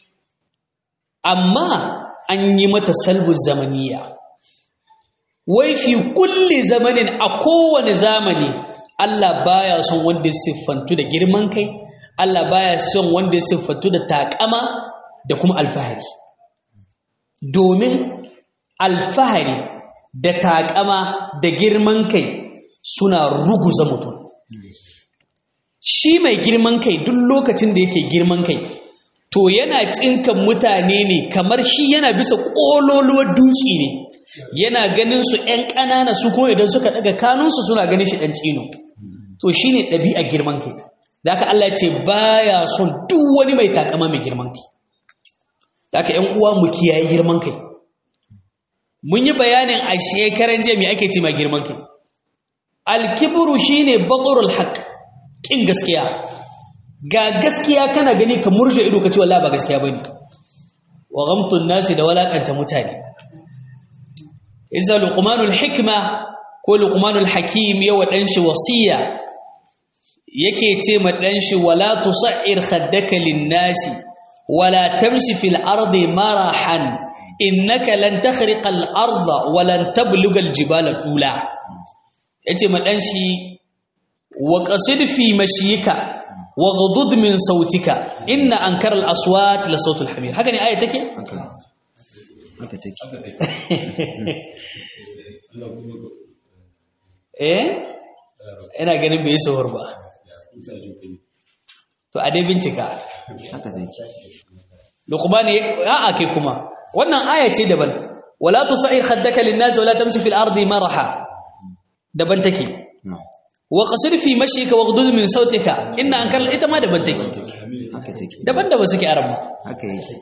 amma an yi mata salbu zamaniya wai fi kulli zamanin a kowane zamani Allah baya son wanda ya siffantu da girman kai Allah baya son wanda ya siffantu da takama da kuma alfahari domin alfahari da takama da girman kai suna ruguza mutum shi mai girman kai duk lokacin da yake girman kai to yana tsinkan mutane ne kamar shi yana bisa ƙololuwar duci ne yana ganin su ‘yan ƙanana su kuma idan suka ɗaga kanunsu suna ganin shi ɗan tsino to shi ne ɗabi'a girman kai da aka Allah ce baya son duk wani mai takama mai girman kai da aka ‘yan uwa mu kiyaye girman kai mun yi bayanin a shekaran jiya mai ake ce mai girman kai alkiburu shine baƙarul haƙ ƙin gaskiya ga gaskiya kana gani ka murje ido ka ce wallahi ba gaskiya bane wa ghamtun nasi da walakanta mutane izza luqmanul hikma ko luqmanul hakim yawa dan shi wasiya yake ce ma dan shi wala tusair khaddaka lin-nasi wala tamshi fil ardi marahan innaka lan takhriqa al-arda wa lan tabluga al-jibala tula yace ma dan shi wa qasid fi mashiyika وغضض من صوتك إن أنكر الأصوات لصوت الحمير هكذا آية تكي haka take eh ina ganin bai sahur ba to a dai bincika haka take luqman a a kai kuma wannan aya ce daban wala tusa'ir khaddaka lin-nas wala tamshi fil ardi maraha daban take wa qasir fi mashika waghdud min sautika inna ankar ita ma daban take haka take daban da ba suke arama haka yake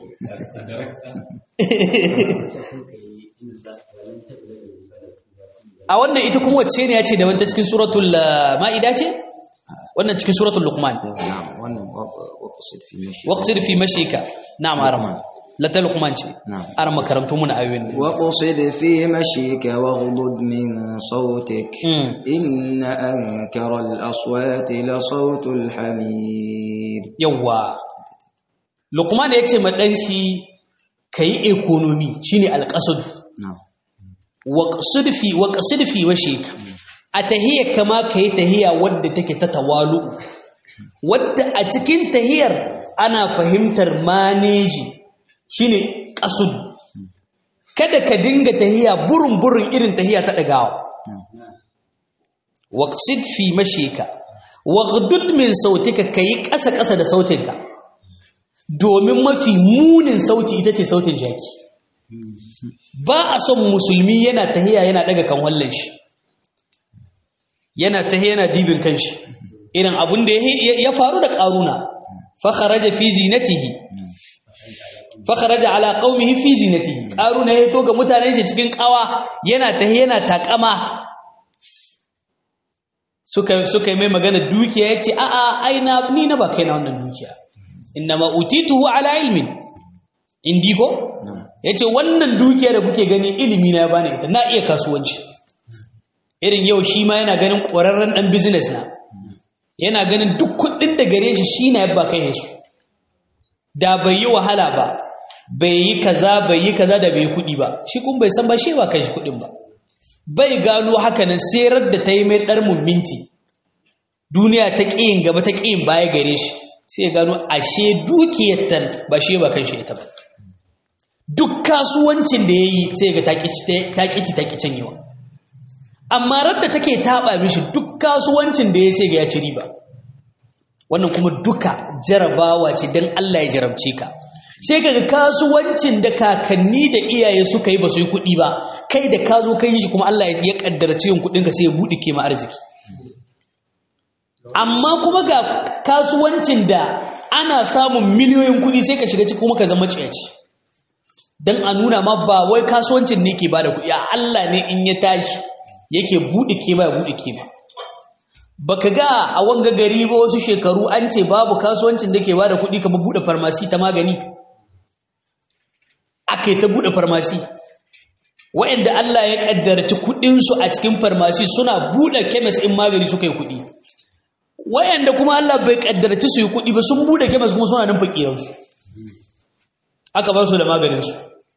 a wannan ita kuma wacce ne ya ce daban ta cikin suratul ma'ida ce wannan cikin suratul luqman na'am wannan waqsid fi mashi waqsid fi mashika na'am arama la ta luqman ce na'am arama karantu muna ayoyin ne وقصد في مشيك واغضض من صوتك Mm. إن أنكر الأصوات لصوت الحمير yawa luqman ya ce ma dan shi kai economy shine alqasad نعم waqsid fi waqsid fi mashika a tahiyya kama kai tahiyya wadda take ta tawalu wadda a cikin tahiyar ana fahimtar maneji shine qasud kada ka dinga tahiya burin burin irin tahiya ta dagawa waqsid fi mashika waghdud min sautika kai ƙasa ƙasa da sautinka domin mafi munin sauti ita ce sautin jaki ba a son musulmi yana tahiya yana daga kan wallan shi yana tahiya yana dibin kanshi irin abun da ya ya faru da karuna fa kharaja fi zinatihi fa kharaja ala qaumihi fi zinatihi karuna ya to ga mutanen shi cikin kawa yana tahiya yana takama suka suka yi mai magana dukiya yace a a ai na ni na ba kai na wannan dukiya innama utituhu ala ilmin indi ko yace wannan dukiya da kuke gani ilimi na ya bani ita na iya kasuwanci irin yau shi ma yana ganin ƙwararren ɗan business na yana ganin duk kuɗin da gare shi shi na yabba kai su da bai yi wahala ba bai yi kaza bai yi kaza da bai yi kuɗi ba shi kun bai san ba shi ba kai shi kuɗin ba bai gano haka nan serar da ta yi mai ɗar minti duniya ta ƙiyin gaba ta ƙiyin baya gare shi sai ya gano ashe dukiyar tan ba shi ba kan shi ita ba duk kasuwancin da ya yi sai ga taƙici taƙi canyewa amma radda take taɓa mishi duk kasuwancin da ya sai ga ya ci riba wannan kuma duka jarabawa ce don Allah ya jarabce ka sai kaga kasuwancin da kakanni da iyaye suka yi ba su yi kuɗi ba kai da ka zo kai shi kuma Allah ya kaddara cikin kuɗinka sai ya buɗe ke ma arziki amma kuma ga kasuwancin da ana samun miliyoyin kuɗi sai ka shiga ciki kuma ka zama ciyaci don a nuna ma ba wai kasuwancin ne ke bada kuɗi a Allah ne in ya tashi yake buɗe ke ba ya buɗe ke ba baka ga a wanga gari ba wasu shekaru an ce babu kasuwancin da ke bada kuɗi kamar buɗe farmasi ta magani aka yi ta buɗe farmasi wa'anda Allah ya ƙaddarci kuɗinsu a cikin farmasi suna buɗe kemis in magani suka yi kuɗi wa'anda kuma Allah bai ƙaddarci su yi kuɗi ba sun buɗe kemis kuma suna nan fakiransu aka ba su da maganinsu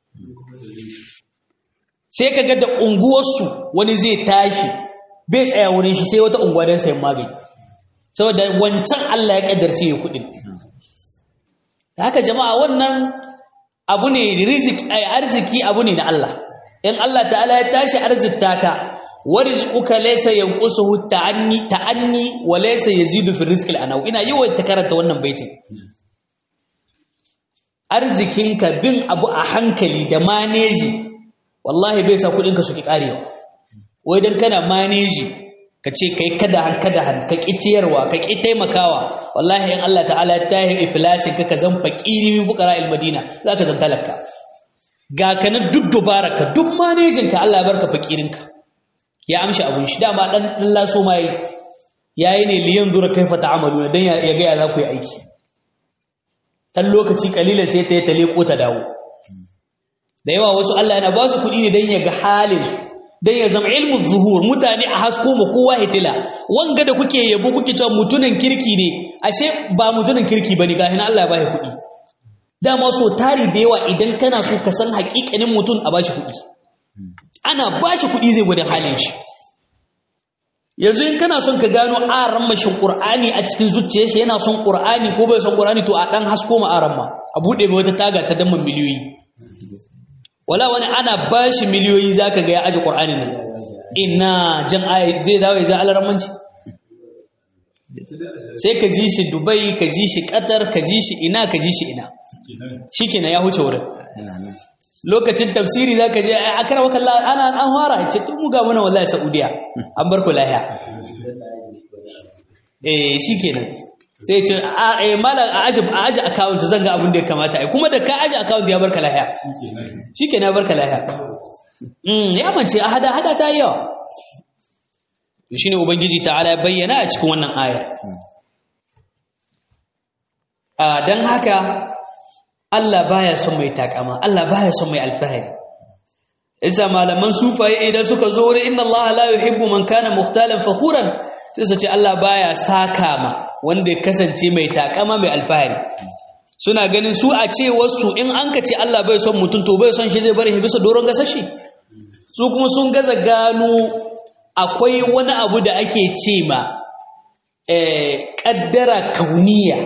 sai ka ga da unguwarsu wani zai tashi bai tsaya wurin shi sai wata unguwa don sayan magani saboda wancan Allah ya ƙaddarci ya kuɗin haka jama'a wannan abu ne arziki abu ne na Allah in Allah ta'ala ya tashi arzikta ka warizquka laysa yanqusuhu ta'anni ta'anni wa laysa yazidu fi rizqil anaw ina yawan ta karanta wannan baitin arzikinka bin abu a hankali da maneji wallahi bai sa kudinka su ki karewa wai dan kana maneji ka ce kai kada han kada han ka ki ciyarwa ka ki taimakawa wallahi in Allah ta'ala ya tahi iflasin ka ka zan fakiri min fuqara al madina zaka zan talaka ga kana duk dubaraka duk manejin ka Allah ya barka fakirinka ya amshi abun shi dama dan dan laso mai yayi ne liyan zura kaifa ta'amaluna dan ya ga ya za ku yi aiki dan lokaci kalilan sai ta yi tale ko ta dawo da yawa wasu Allah yana ba su kuɗi ne dan ya ga halin su dan ya zama ilmu zuhur mutane a hasko mu kowa hitila wanga da kuke yabo kuke cewa mutunan kirki ne ashe ba mutunan kirki bane ga hina Allah ya ba kuɗi dama so tari da yawa idan kana so ka san haƙiƙanin mutum a bashi kuɗi ana bashi kuɗi zai gwada halin shi yanzu in kana son ka gano aran mashin qur'ani a cikin zuciyar shi yana son qur'ani ko bai son qur'ani to a dan hasko ma aran ma a bude mai wata taga ta damman miliyoyi wala wani ana bashi miliyoyi zaka ga ya aje qur'anin nan ina jan ayi zai dawo ya ja alaramanci sai ka ji shi dubai ka ji shi qatar ka ji shi ina ka ji shi ina shikenan ya huce wurin lokacin tafsiri za ka je a kara waka ana an fara ce tun muga mana wallahi saudiya an bar ku lahiya eh shi kenan sai ce a malam a aji a aji account zan ga abin da ya kamata ai kuma da ka aji account ya barka lahiya shi kenan ya barka lahiya mm ya mace a hada hada ta yi yawa shine ubangiji ta'ala ya bayyana a cikin wannan aya a dan haka Allah baya son mai takama Allah baya son mai alfahari isa malaman sufaye idan suka zo wurin inna Allah la yuhibbu man kana muhtalan fakhuran sai su ce Allah baya saka ma wanda ya kasance mai takama mai alfahari suna ganin su a ce wasu in an ka ce Allah bai son mutum to bai son shi zai bari bisa doron gasashi su kuma sun gaza gano akwai wani abu da ake ce ma eh kaddara kauniya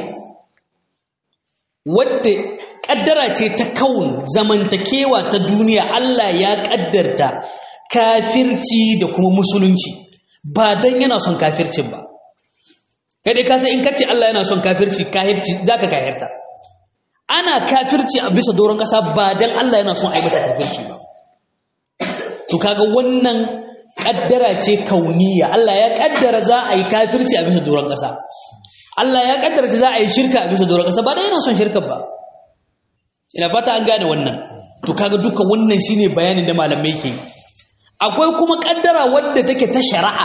wadda kaddara ce ta kaun zamantakewa ta duniya Allah ya kaddarta kafirci da kuma musulunci ba dan yana son kafircin ba kai dai ka sai in kace Allah yana son kafirci kafirci zaka kafirta ana kafirci a bisa doron kasa ba dan Allah yana son ai masa kafirci ba to kaga wannan kaddara ce kauniya Allah ya kaddara za a yi kafirci a bisa doron kasa Allah ya kaddara za a yi shirka a bisa doron kasa ba dan yana son shirka ba ina fata an gane wannan to kaga duka wannan shine bayanin da malamai ke akwai kuma kaddara wadda take ta shari'a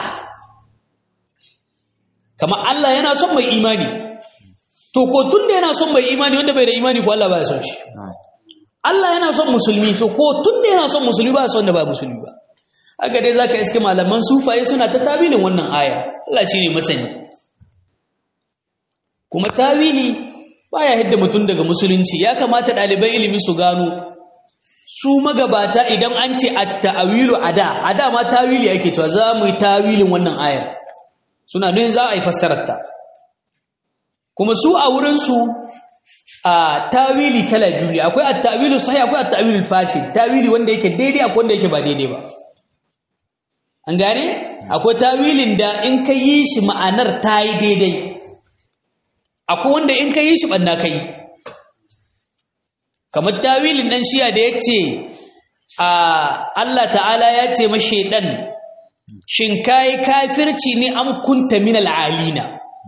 kamar Allah yana son mai imani to ko tunda yana son mai imani wanda bai da imani ko Allah baya son shi Allah yana son musulmi to ko tunda yana son musulmi ba son da ba musulmi ba haka dai zaka iske malaman sufaye suna ta tabilin wannan aya Allah shine masani kuma tawili baya hidda mutum daga musulunci ya kamata ɗaliban ilimi su gano su magabata idan an ce at-ta'wilu ada ada ma tawili ake cewa za mu yi tawilin wannan ayar suna don za a yi fassararta kuma su a wurin su a tawili kala biyu ne akwai at-ta'wilu sahih akwai at-ta'wilu fasid tawili wanda yake daidai akwai wanda yake ba daidai ba an gane akwai tawilin da in ka yi shi ma'anar ta yi daidai akwai wanda in ka yi shi ɓanna ka yi kamar tawilin ɗan shiya da ya ce a Allah ta'ala ya ce mashe ɗan shin ka yi kafirci ne an kunta min al'alina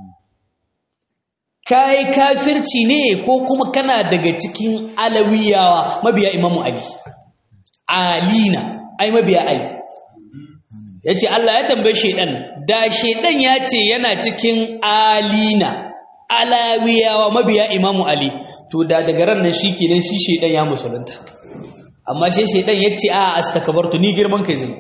ka yi kafirci ne ko kuma kana daga cikin alawiyawa mabiya imamu ali alina ai mabiya ali ya ce Allah ya tambaye shaidan da shaidan ya ce yana cikin alina alawiyawa mabiya imamu ali to da daga ran nan shi kenan shi shaidan ya musulunta amma shi shaidan ya ce a astakabartu ni girman kai zai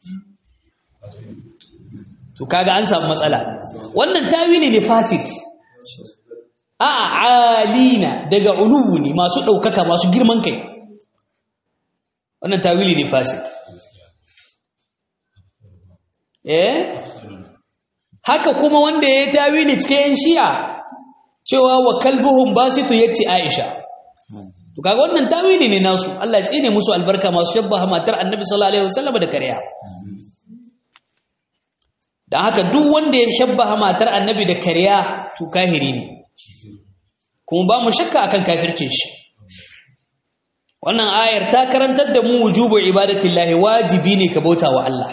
to kaga an samu matsala wannan tawili ne fasid a alina daga uluwu ne masu ɗaukaka masu girman kai wannan tawili ne fasid eh haka kuma wanda ya yi tawili cikin yan shi'a cewa wa kalbuhum basitu yace Aisha to kaga wannan tawili ne nasu Allah ya tsine musu albarka masu shabbaha matar Annabi sallallahu alaihi wasallam da kariya dan haka duk wanda ya shabbaha matar Annabi da kariya to kahiri ne kuma ba mu shakka akan kafircin shi wannan ayar ta karantar da mu wujubu ibadatillahi wajibi ne ka bauta wa Allah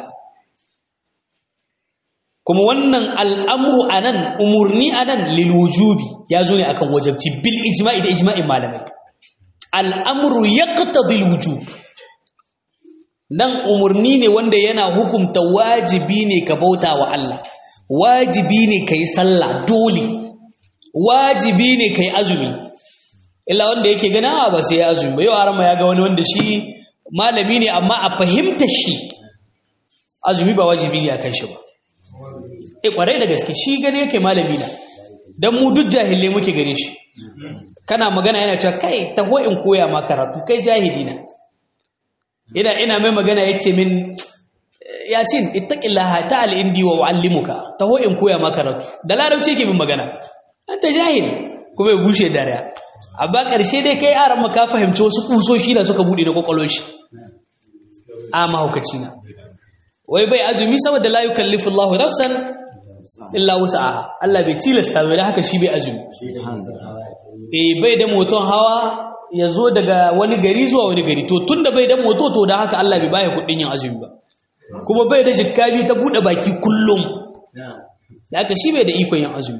kuma wannan al'amru anan umurni anan lil wujubi ya zo ne akan wajibci bil ijma'i da ijma'in malamai al'amru yaqtadi al wujub nan umurni ne wanda yana hukumta wajibi ne ka bauta wa Allah wajibi ne kai sallah dole wajibi ne kai azumi illa wanda yake gana ba sai ya azumi ba yau arama ya ga wani wanda shi malami ne amma a fahimta shi azumi ba wajibi ne akan shi ba eh kwarai da gaske shi gane yake malami na dan mu duk jahilai muke gare shi kana magana yana cewa kai taho in koya ma karatu kai jahili na ina ina mai magana yace min yasin ittaqillaha ta'al indi wa uallimuka taho in koya ma karatu da larabci yake min magana anta jahili kuma ya bushe dariya amma ƙarshe dai kai aran ka fahimci wasu kusoshi da suka buɗe na kwakwalwar shi a mahaukaci na wai bai azumi saboda la yukallifu Allahu nafsan illa wus'aha Allah bai tilasta bai haka shi bai azumi eh bai da moton hawa ya zo daga wani gari zuwa wani gari to tunda bai da moto to da haka Allah bai baya kuɗin yin azumi ba kuma bai da jikkabi ta buɗe baki kullum da haka shi bai da ikon yin azumi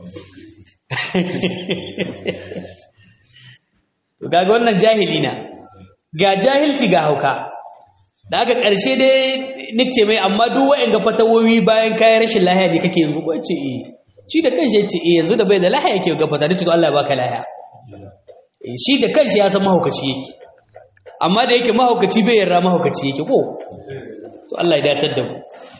to kaga wannan jahili na ga jahilci ga hauka da aka ƙarshe dai nice mai amma duk wa'anga fatawowi bayan kayan rashin lahiya ne kake yanzu ko ce eh shi da kanshi ya ce eh yanzu da bai da lahiya yake ga fata to Allah ya baka lahiya eh shi da kanshi ya san mahaukaci yake amma da yake mahaukaci bai yarda mahaukaci yake ko to Allah ya dacar da mu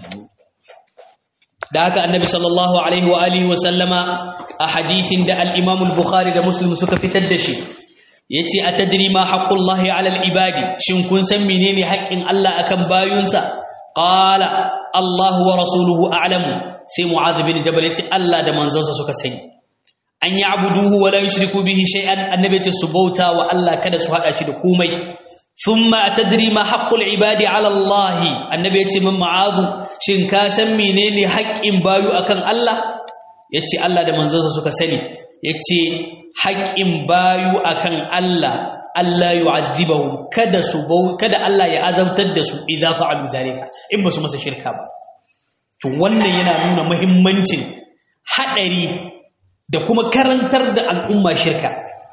da haka annabi sallallahu alaihi wa alihi wa sallama a hadithin da al-imam al-bukhari da muslim suka fitar da shi yace atadri ma haqqullahi ala al-ibadi shin kun san menene haƙƙin Allah akan bayunsa qala Allahu wa rasuluhu a'lamu sai mu'adh bin jabal yace Allah da manzonsa suka sani an ya'buduhu wa la yushriku bihi shay'an annabi yace su bauta wa Allah kada su hada shi da komai thumma atadri ma haqqul ibadi ala Allah annabi yace min mu'adh shin ka san menene haƙƙin bayu akan Allah yace Allah da manzonsa suka sani yace haƙƙin bayu akan Allah Allah yu'azzibahum kada su bau kada Allah ya azabtar da su idza fa'alu zalika in ba su masa shirka ba to wannan yana nuna muhimmancin hadari da kuma karantar da al'umma shirka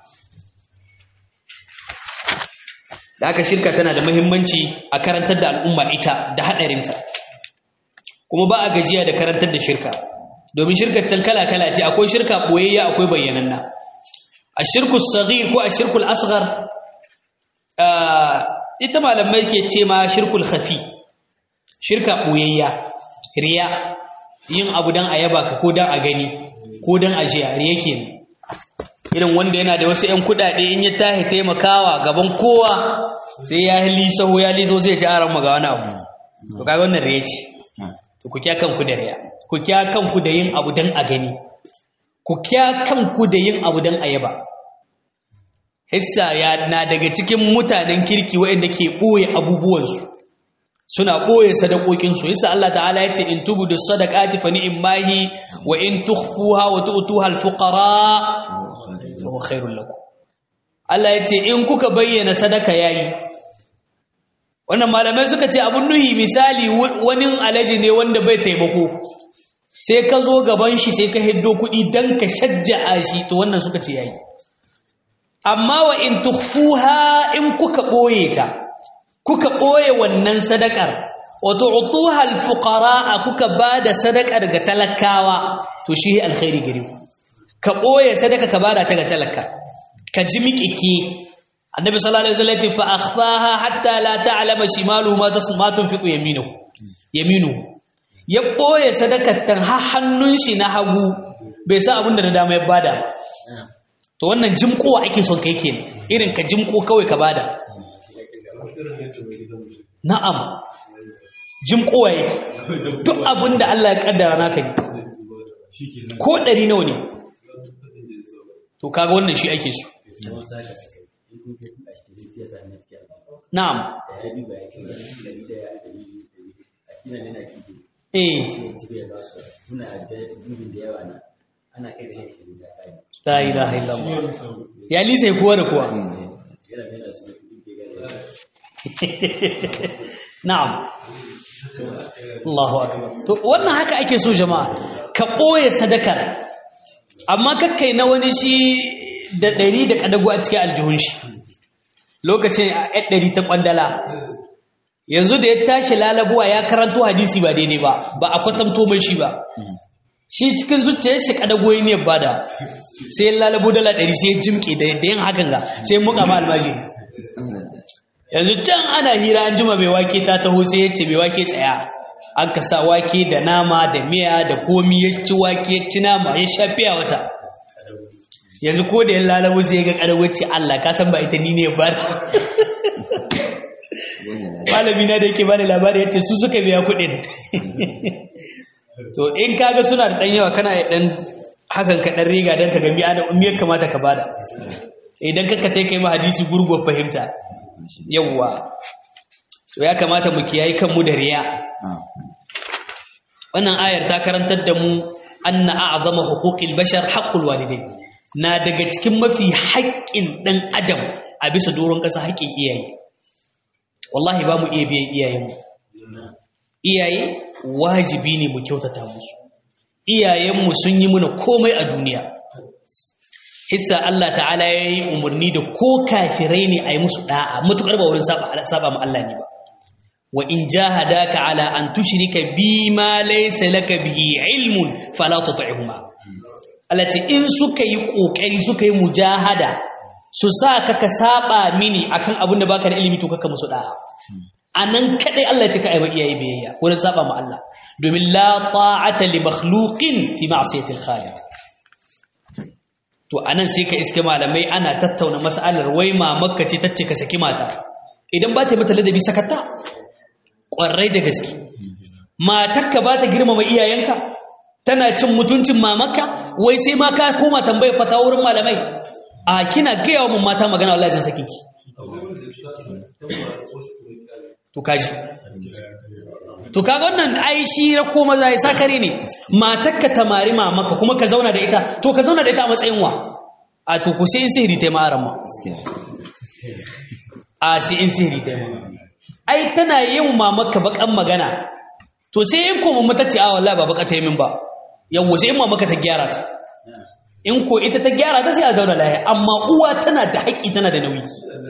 da aka shirka tana da muhimmanci a karantar da al'umma ita da hadarinta kuma ba a gajiya da karantar da shirka domin shirkar can kala-kala ce akwai shirka boyayya akwai bayyananna a shirku saghir ko a shirkul asghar ita malamai ke ce ma shirkul khafi shirka boyayya riya yin abu dan a yaba ka ko dan a gani ko dan a jiya riya kenan irin wanda yana da wasu 'yan kudade in ya tahi taimakawa gaban kowa sai ya lisaho ya liso zai ci aran maga wani abu to kaga wannan riya ce to ku kya kanku da riya ku kya kanku da yin abu dan a gani ku kya kanku da yin abu dan a yaba hissa ya na daga cikin mutanen kirki waɗanda ke ɓoye abubuwansu suna ɓoye sadakokinsu hissa Allah ta'ala ya ce in tubudu sadaqati fa ni'mahi wa in tukhfuha wa tu'tuha al-fuqara fa huwa khairul lakum Allah ya ce in kuka bayyana sadaka yayi wannan malamai suka ce abun nuhi misali wani alaji ne wanda bai taimako sai ka zo gaban shi sai ka hiddo kuɗi dan ka shajja'a shi to wannan suka ce yayi amma wa in tukhfuha in kuka boye ta kuka boye wannan sadakar wa tu'tuha al-fuqara kuka bada sadakar ga talakawa to shi alkhairi gare ku ka boye sadaka ka bada ta ga talaka ka ji miƙike annabi sallallahu alaihi wasallam ya ce fa akhfaha hatta la ta'lama shimaluhu ma tasma tunfiqu yaminu yaminu ya boye sadakar tan har hannun shi na hagu bai sa abin da na dama ya bada to wannan jimkowa ake son kai kenan irin ka jimko kawai ka bada na'am jimkowa yake duk abin da Allah ya kaddara naka ne ko ɗari nawa ne to kaga wannan shi ake so na'am eh la ilaha illallah ya lisa kuwa da kuwa na'am Allahu akbar to wannan haka ake so jama'a ka boye sadakar amma kakkai na wani shi da ɗari da ƙadago a cikin aljihun shi lokacin a ɗan ɗari ta ƙwandala yanzu da ya tashi lalabuwa ya karanto hadisi ba daidai ba ba a kwatanto mai shi ba shi cikin zuciyar shi ƙadago ya ne bada sai ya lalabo dala ɗari sai ya jimke da yin hakan ga sai ya muka ma almajiri yanzu can ana hira an jima mai wake ta taho sai ya ce mai wake tsaya an ka sa wake da nama da miya da komi ya ci wake ya ci nama ya sha fiya wata yanzu ko da ya lalabo sai ya ga ƙadago ce Allah ka san ba ita ni ne ba malami na da yake bani labari ya ce su suka biya kuɗin to in kaga suna da ɗan yawa kana ya ɗan hakan ka ɗan riga don ka ga miya da umiyar kamata ka bada idan ka kai kai ma hadisi gurguwar fahimta yawwa to ya kamata mu kiyayi kanmu da riya wannan ayar ta karantar da mu anna a'zama huquqil bashar haqqul walidain na daga cikin mafi haƙƙin ɗan adam a bisa doron ƙasa haƙƙin iyaye wallahi ba mu iya biyan iyayenmu iyaye wajibi ne mu kyautata musu iyayenmu sun yi muna komai a duniya hissa Allah ta'ala ya yi umarni da ko kafirai ne a yi musu ɗa'a matuƙar ba wurin saba ma Allah ne ba wa in jahadaka ala an tushrika bi ma laysa laka bihi ilmun fala tuti'huma Allah ce in suka yi kokari suka yi mujahada su sa ka ka saba mini akan abin da baka da ilimi to kaka musu da'a anan kadai Allah ya ce ka aiwa iyaye biyayya wurin saba ma Allah domin la ta'ata li makhluqin fi ma'siyati al-khaliq to anan sai ka iske malamai ana tattauna mas'alar wai mamakka ce tace ka saki mata idan ba ta mata ladabi sakatta kwarai da gaske matakka ba ta girmama iyayenka tana cin mutuncin mamakka wai sai ma ka koma tambayar fata wurin malamai a kina gaya wa mun mata magana wallahi zan saki ki to kaji to kaga wannan ai shi ra ko maza ya sakare ne matakka tamari mamaka kuma ka zauna da ita to ka zauna da ita a matsayin wa a to ku sai in sihiri ta ma aran ma a sai in sihiri ta ma ai tana yin mamaka bakan magana to sai in ko mamma ta ce a wallahi ba baka ta yi min ba yawo sai in mamaka ta gyara ta in ko ita ta gyara ta sai a zauna lahiya amma uwa tana da haƙƙi tana da nauyi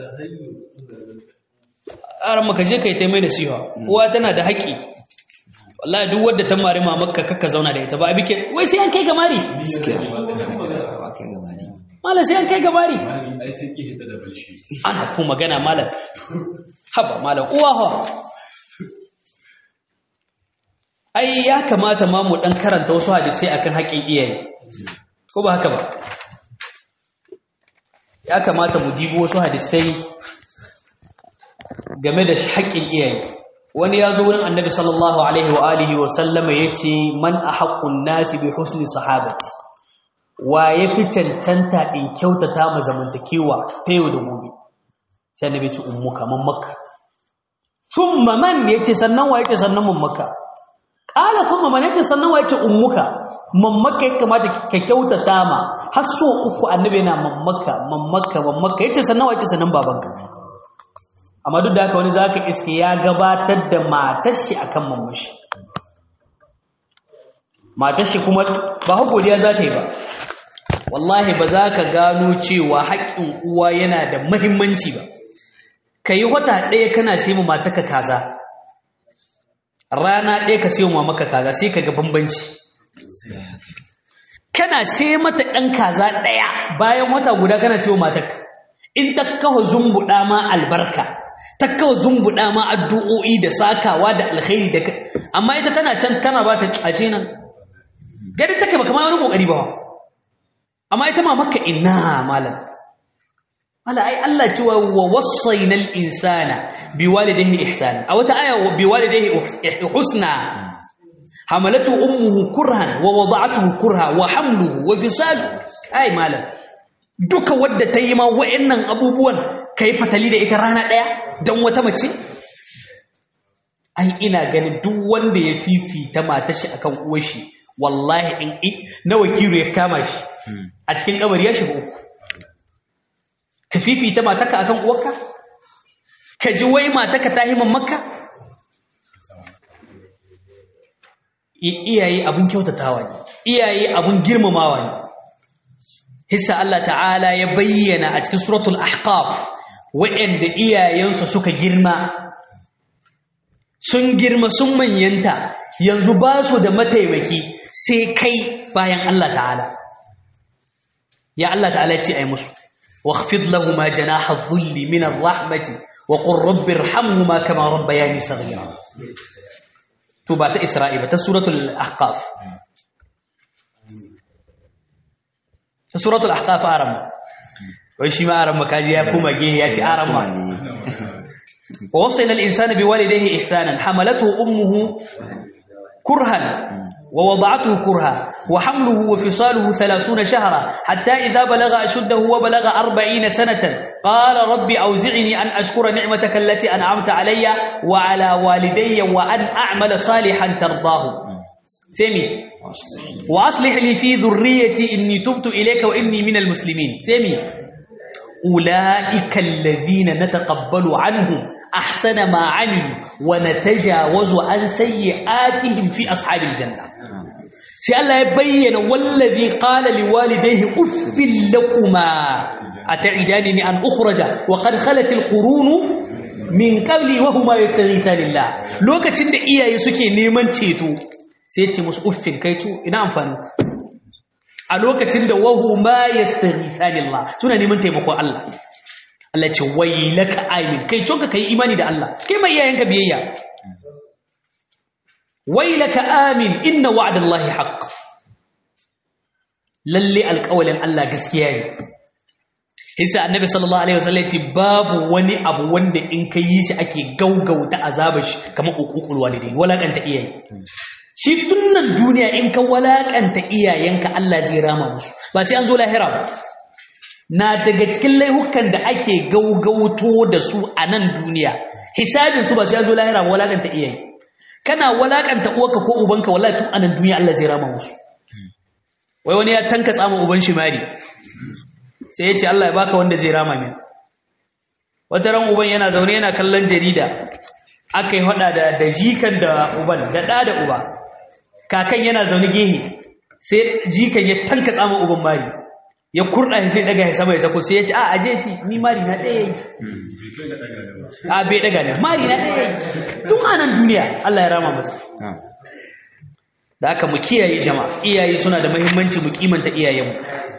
aran maka je kai ta mai nasiha uwa tana da haƙƙi wallahi duk wanda ta mari mamakka kakka zauna da ita ba abike wai sai an kai ga mari malam sai an kai ga mari ana ko magana malam haba malam uwa ha ai ya kamata ma mu dan karanta wasu hadisi akan haƙƙin iyaye ko ba haka ba ya kamata mu dibo wasu hadisai game da haƙƙin iyaye wani ya zo wurin annabi sallallahu alaihi wa alihi wa sallama ya ce man a haƙƙun nasi bi husni sahabati wa ya fi cancanta in kyautata ma zamantakewa ta yau da gobe sai annabi ce ummuka man makka thumma man yace sannan wa yace sannan man makka qala thumma man yace sannan wa yace ummuka mammaka ya kamata ka kyautata ma har so uku annabi yana mammaka mammaka mammaka yace sannan wace sannan babanka amma duk da haka wani zaka iske ya gabatar da matar shi akan mamman shi matar shi kuma ba ha godiya za ta yi ba wallahi ba za ka gano cewa haƙƙin uwa yana da muhimmanci ba ka yi wata ɗaya kana sai mu matarka kaza rana ɗaya ka sai mu mamaka kaza sai ka ga bambanci kana sai mata ɗan kaza ɗaya bayan wata guda kana ce wa matarka in ta kawo zumbuɗa ma albarka ta kawo zumbuɗa ma addu'o'i da sakawa da alkhairi da amma ita tana can kana ba ta a nan gadi take ba kamar wani kokari ba amma ita ma maka ina malam mala ai Allah cewa wa wasaina al-insana biwalidayhi ihsana a wata aya biwalidayhi husna حملته أمه كرها ووضعته كرها وحمله وفصاله أي مالا duka wadda ta yi ma wa'annan abubuwan ka yi fatali da ita rana ɗaya don wata mace? ai ina ganin duk wanda ya fifita mata shi akan uwashi wallahi in na wakilu ya kama shi a cikin kabari ya shiga uku ka fifita mataka akan uwarka ka ji wai mataka ta himan makka iyaye abun kyautatawa ne iyaye abun girmamawa ne hissa Allah ta'ala ya bayyana a cikin suratul ahqaf wa'anda iyayensu suka girma sun girma sun manyanta yanzu ba su da mataimaki sai kai bayan Allah ta'ala ya Allah ta'ala ce ai musu واخفض لهما جناح الذل من الرحمة وقل رب ارحمهما كما ربياني صغيرا توبة إسرائيل سورة الأحقاف سورة الأحقاف أرم وشي ما أرم كاجي يكوم جيه ياتي أرم ووصينا الإنسان بوالديه إحسانا حملته أمه كرها ووضعته كرها وحمله وفصاله ثلاثون شهرا حتى إذا بلغ أشده وبلغ أربعين سنة قال رب أوزعني أن أشكر نعمتك التي أنعمت علي وعلى والدي وأن أعمل صالحا ترضاه سمي وأصلح لي في ذريتي إني تبت إليك وإني من المسلمين سمي أولئك الذين نتقبل عنهم أحسن ما عملوا ونتجاوز عن سيئاتهم في أصحاب الجنة sai Allah ya bayyana wallazi qala liwalidayhi uffil lakuma ata'idani an ukhraja wa qad khalat alqurun min qabli wa huma yastaghithanillah lokacin da iyaye suke neman ceto sai ce musu uffin kai tu ina amfani a lokacin da wa huma yastaghithanillah suna neman taimakon Allah Allah ce wailaka amin kai tonka kai imani da Allah kai mai iyayenka biyayya wailaka amin inna wa'dallahi haqq lalle alƙawalin Allah gaskiya ne Isa annabi sallallahu alaihi wasallam ce babu wani abu wanda in kai yi shi ake gaugauta azabar shi kamar uququl walidain walakanta iyaye shi tunnan duniya in ka walakanta iyayenka Allah zai rama musu ba sai an zo lahira ba na daga cikin laihukan da ake gaugauto da su a nan duniya hisabin su ba sai an zo lahira ba walakanta iyaye kana walakanta uwarka ko ubanka wallahi tun anan duniya Allah zai rama musu wai wani ya tanka tsama uban shi mari sai ya ce Allah ya baka wanda zai rama min wata ran uban yana zaune yana kallon jarida aka yi hada da da jikan da uban da da da uba kakan yana zaune gehe sai jikan ya tanka tsama uban mari ya kurda shi zai daga ya sama ya sako sai ya ce a aje shi ni mari na ɗaya yi a bai daga ne mari na ɗaya yi tun anan duniya Allah ya rama masa da aka mu kiyaye jama'a iyaye suna da muhimmanci mu kimanta iyayenmu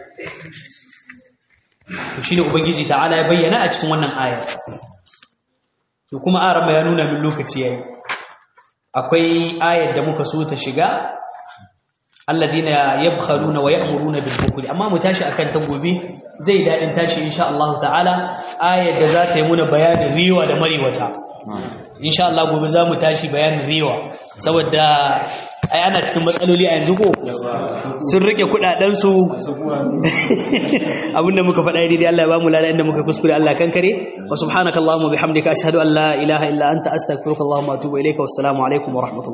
to shine ubangiji ta'ala ya bayyana a cikin wannan aya to kuma arama ya nuna min lokaci yayi akwai ayar da muka so ta shiga alladina yabkharuna wa ya'muruna bil bukli amma mu tashi akan ta gobe zai dadin tashi insha Allah ta'ala ayar da za ta yi muna bayanin riwa da mariwata insha Allah gobe za mu tashi bayanin riwa saboda ai ana cikin matsaloli a yanzu ko sun rike kudaden su abinda muka faɗa daidai Allah ya ba mu lada inda muka kuskure Allah kankare wa subhanakallahumma bihamdika ashhadu an la ilaha illa anta astaghfiruka wa atubu ilayka wassalamu alaikum wa rahmatullahi